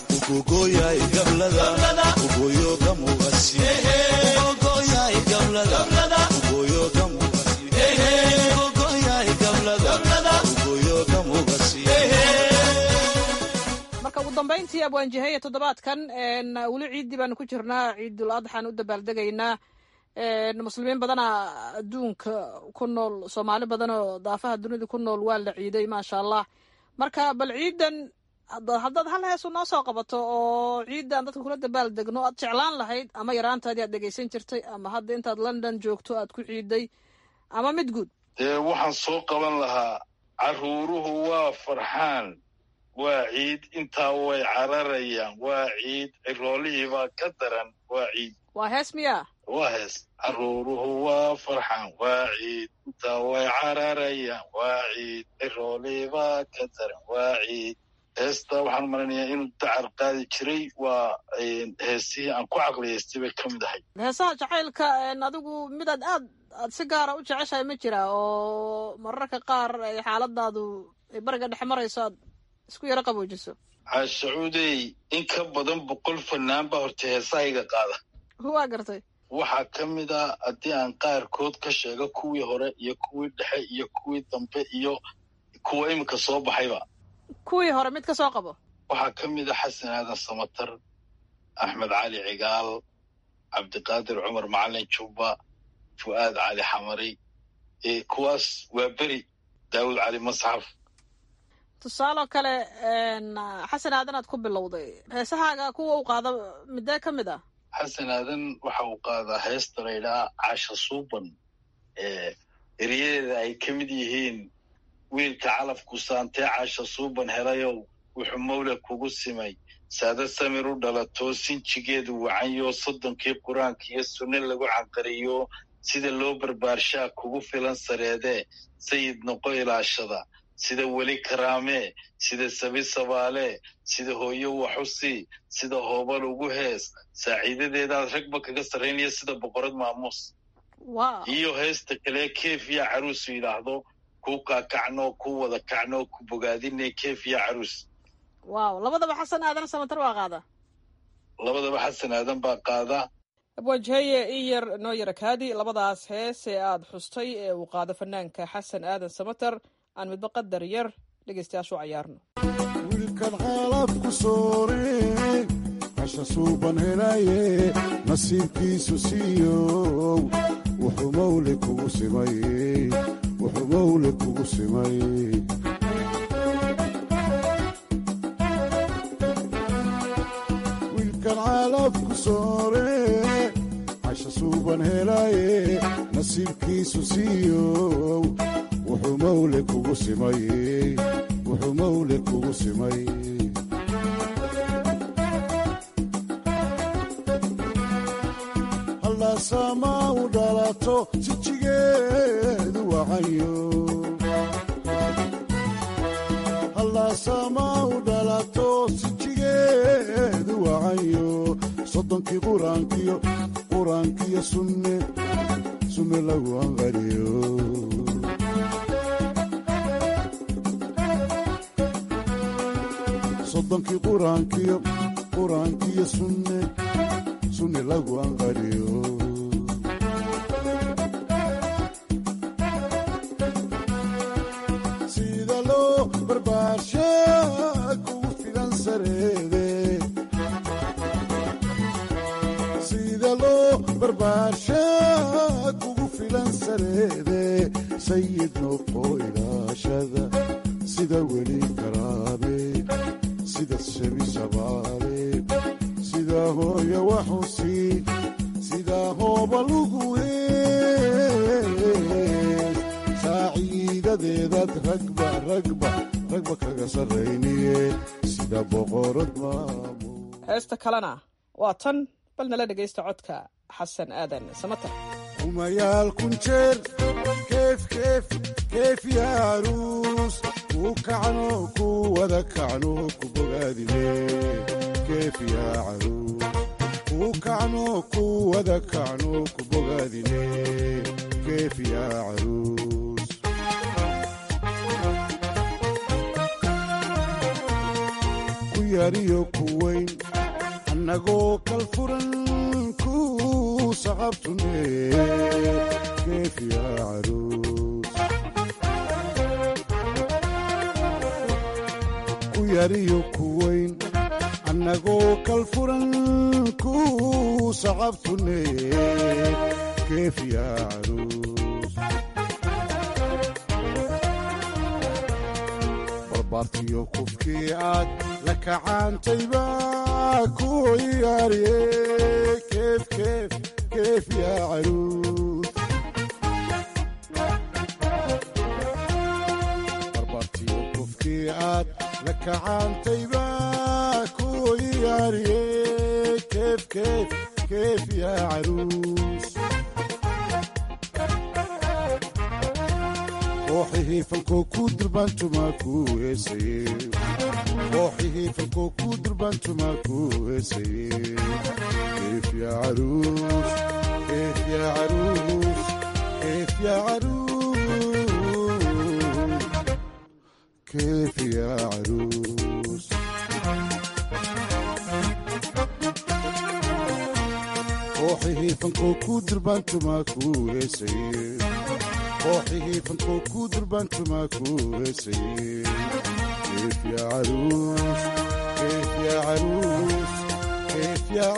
marka ugu dambayntii abwaanjaheye toddobaadkan weli ciiddii baanu ku jirnaa ciidul adxaan u dabaaldegaynaa muslimiin badana adduunka ku nool soomaali badanoo daafaha dunida ku nool waa la ciiday maasha allah marka bal ciidan haddaad hal heesu noo soo qabato oo ciidan dadka kula dabaal degno aad jeclaan lahayd ama yaraantaadii aad dhegaysan jirtay ama hadda intaad london joogto aad ku ciiday ama mid guud dee waxaan soo qaban lahaa caruuruhu waa farxaan waa ciid intaa way cararayaan waa ciid ciroolihiibaa ka daran waa ciid waa hees miyaa waa hees caruuruhu waa farxaan waa ciid intaa way cararayaan waa ciid ciroolihiibaa ka daran waa ciid heesta waxaan maranayaa inuu dacar qaadi jiray waa heesihii aan ku caqliyaystay bay ka mid ahay heesaha jacaylka adigu midaad aad aad si gaara u jeceshahay ma jira oo mararka qaar ay xaaladaadu ay bariga dhex marayso aad isku yaro qaboojiso caashacuudey in ka badan boqol fanaan baa horta heesahayga qaada waa gartay waxaa ka mid a haddii aan qaarkood ka sheego kuwii hore iyo kuwii dhexe iyo kuwii dambe iyo kuwa iminka soo baxayba kuwii hore mid ka soo qabo waxaa ka mid a xasan aadan samatar axmed cali cigaal cabdiqaadir cumar macalin jubba fu'aad cali xamari kuwaas waa beri daawud cali masxaf tusaaloo kale xasan aadan aad ku bilowday heesahaaga kuwa u qaada midee ka mid ah xasan aadan waxa uu qaadaa heesta laydhaa casha suuban eryadeeda ay ka mid yihiin wiilka calafku saantee casha suuban helayow wuxuu mawla kugu simay saada samir u dhalatoo sinjigeedu wacanyo soddonkii qur-aanka iyo sunne lagu canqariyo sida loo barbaarshaa kugu filan sareedee sayid noqo ilaashada sida weli karaamee sida sabi sabaale sida hooyo waxusi sida hoobal ugu hees saaciidadeedaad ragba kaga sarraynaya sida boqorad maamuus iyo heesta kale keefiya caruusu yidhaahdo ku kaakacno ku wada kacno ku bogaadine keefiya caruus waaw labadaba xasan aadan samatar waa qaada labadaba xasan aadan baa qaada abwaajaheye in yar noo yara kaadi labadaas hees ee aad xustay ee uu qaado fanaanka xasan aadan samater aan midba qadar yar dhegaystayaashu cayaarno wiilkan xaalafku soore casha suuban helaye nasiibkiisu siiyow wuxuu mawle kugu simay wuxuu mawle kugu simay wiilkan xaalafku soore casha suuban helaye nasiibkiisu siiyow wuxuu mawle kugu simay wuxuu mawle kugu simay hallaasama u dhalato jijigeedu wacayo hallaasama u dhalato sijigeedu wacayo soddonkii quraankiyo quraankiyo sunne sunne lagu anqariyo soddonkii quraankiyo quraankiyo sunne sunne lagu anqariyo sida loo barbaarsha kugu filan sareede sida loo barbaarsha kugu filan sareede sayid noqo ilaashada sida weli karaabe sida shebi shabaale sida hooya waxusi sida hooba lugu hees saaciidadeedaad ragba ragba ragba kaga sarrayniye sida boqorad maamu heesta kalena waa tan bal nala dhegaysta codka xasan aadan samater kumayaal kun jeer keef keef keef yaaruus ku kacno ku wada kacno ku bogaadine keef yaa caruus ku kacno ku wada kacno ku bogaadine keef yaa caruus ku yariyo ku weyn annagoo kal furan ku saqabtune keef yaa caruus ku yariyo ku weyn annagoo kal furan ku saqabtune keef yaa caruus barbaartiyo kufkii aad la kacaantayba ku ciyaariye keef keef keef yaa caruus barbaartiyo kufkii aad la kacaantayba ku ciyaariye keef keef keef yaa caruus kooxihii falkoo ku durbaantumaa ku heesaye kooxihii falkoo ku durbaantumaa ku heesaye keef yaa caruus keef yaa caruus keef yaa caruus keef yaa caruus kooxihii falkoo ku durbaantumaa ku heesaye kooxihii falkoo ku durbaantumaa ku heesaye keef yaa caruus keef yaa caruus keef yaa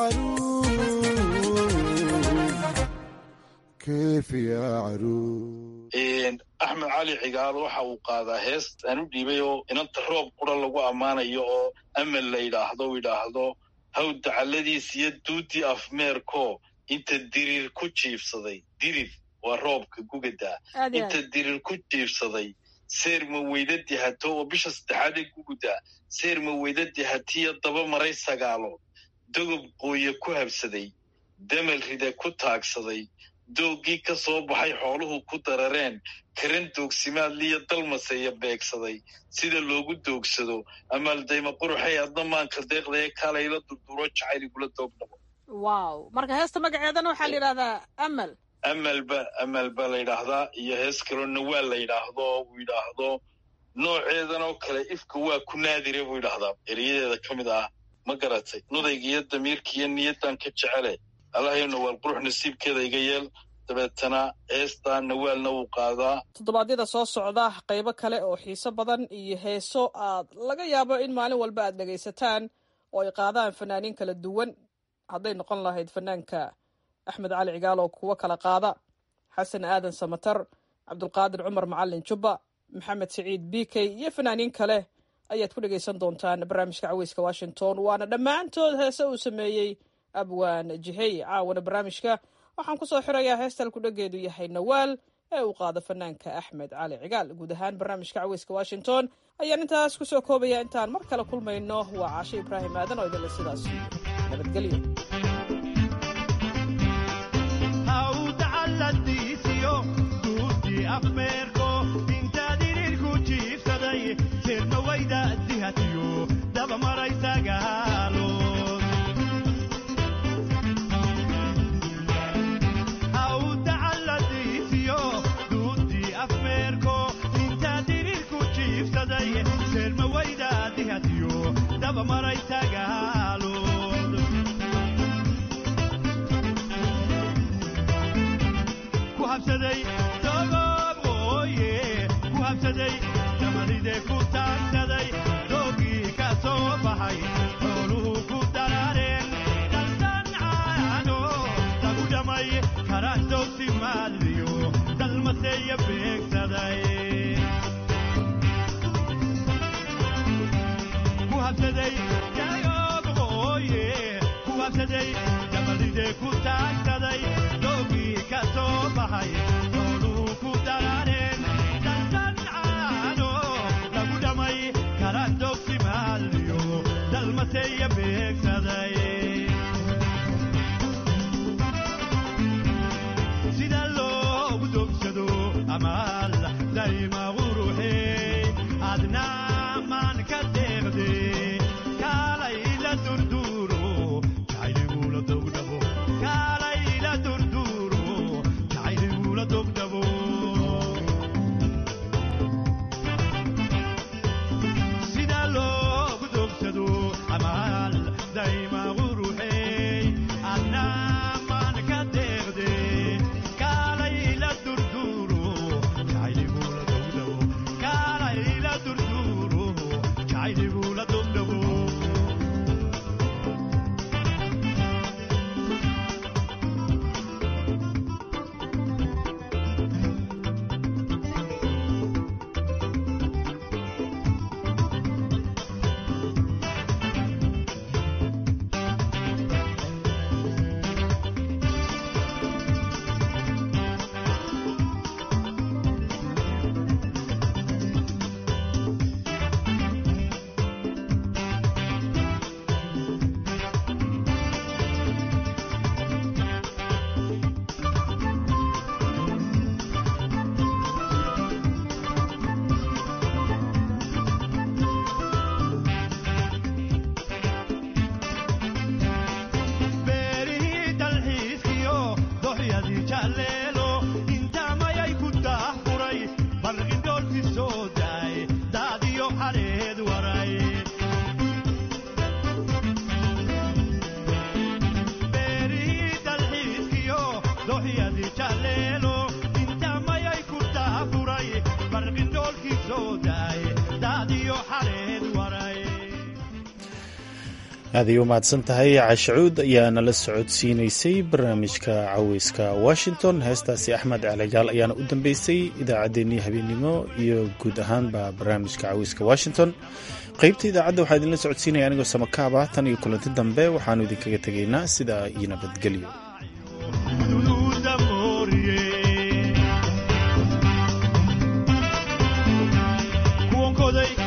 caruus keef yaa caruus axmed cali cigaal waxa uu qaadaa hees aan u dhiibay oo inanta roob qura lagu ammaanayo oo amal la yidhaahdo u yidhaahdo haw dacalladiis iyo duudii afmeerko inta dirir ku jiibsaday dirir waa roobka gugadaa inta dirir ku jiibsaday seer maweydadii hato oo bisha saddexaadee gugudaa seer maweydadii hatiyo daba maray sagaalood dogob qooye ku habsaday damal rida ku taagsaday doogii ka soo baxay xooluhu ku darareen karan doogsimaadliyo dalmaseeya beegsaday sida loogu doogsado amaaldayma quruxay adna maanka deeqdae kalayla durduro jacayl igula doogdhabo wow marka heesta magaceedana waxaa la yidhahdaa amal amalba amal ba la yidhaahdaa iyo hees kaloo nawaal la yidhaahdo uu yidhaahdo nooceedan oo kale ifka waa ku naadire buu yidhaahdaa eriyadeeda ka mid ah ma garatay nudayga iyo damiirka iyo niyaddan ka jecele allahayo nawaal qurux nasiibkeeda iga yeel dabeetana heestaa nawaalna wuu qaadaa toddobaadyada soo socda qaybo kale oo xiiso badan iyo heeso aad laga yaabo in maalin walba aad dhegaysataan oo ay qaadaan fanaaniin kala duwan hadday noqon lahayd fanaanka axmed cali cigaal oo kuwo kala qaada xasan aadan samatar cabdulqaadir cumar macalin jubba maxamed siciid b k iyo fanaaniin kale ayaad ku dhegaysan doontaan barnaamijka caweyska washington waana dhammaantood heese uu sameeyey abwaan jihey caawana barnaamijka waxaan ku soo xirayaa heestal kudhageedu yahay nawaal ee uu qaado fanaanka axmed cali cigaal guud ahaan barnaamijka caweyska washington ayaan intaas kusoo koobaya intaan mar kale kulmayno waa caashe ibraahim aadan oo idinle sidaas nabadgelyo aaday u mahadsan tahay cashacuud ayaa nala socodsiinaysay barnaamijka caweyska washington heestaasi axmed caligaal ayaana u dambeysay idaacaddeenii habeennimo iyo guud ahaanba barnaamijka caweyska washington qaybta idaacadda waxaa idinla socodsiinaya anigoo samakaaba tan iyo kulanti dambe waxaanu idinkaga tegaynaa sidaa iyo nabadgelyo kuwankoday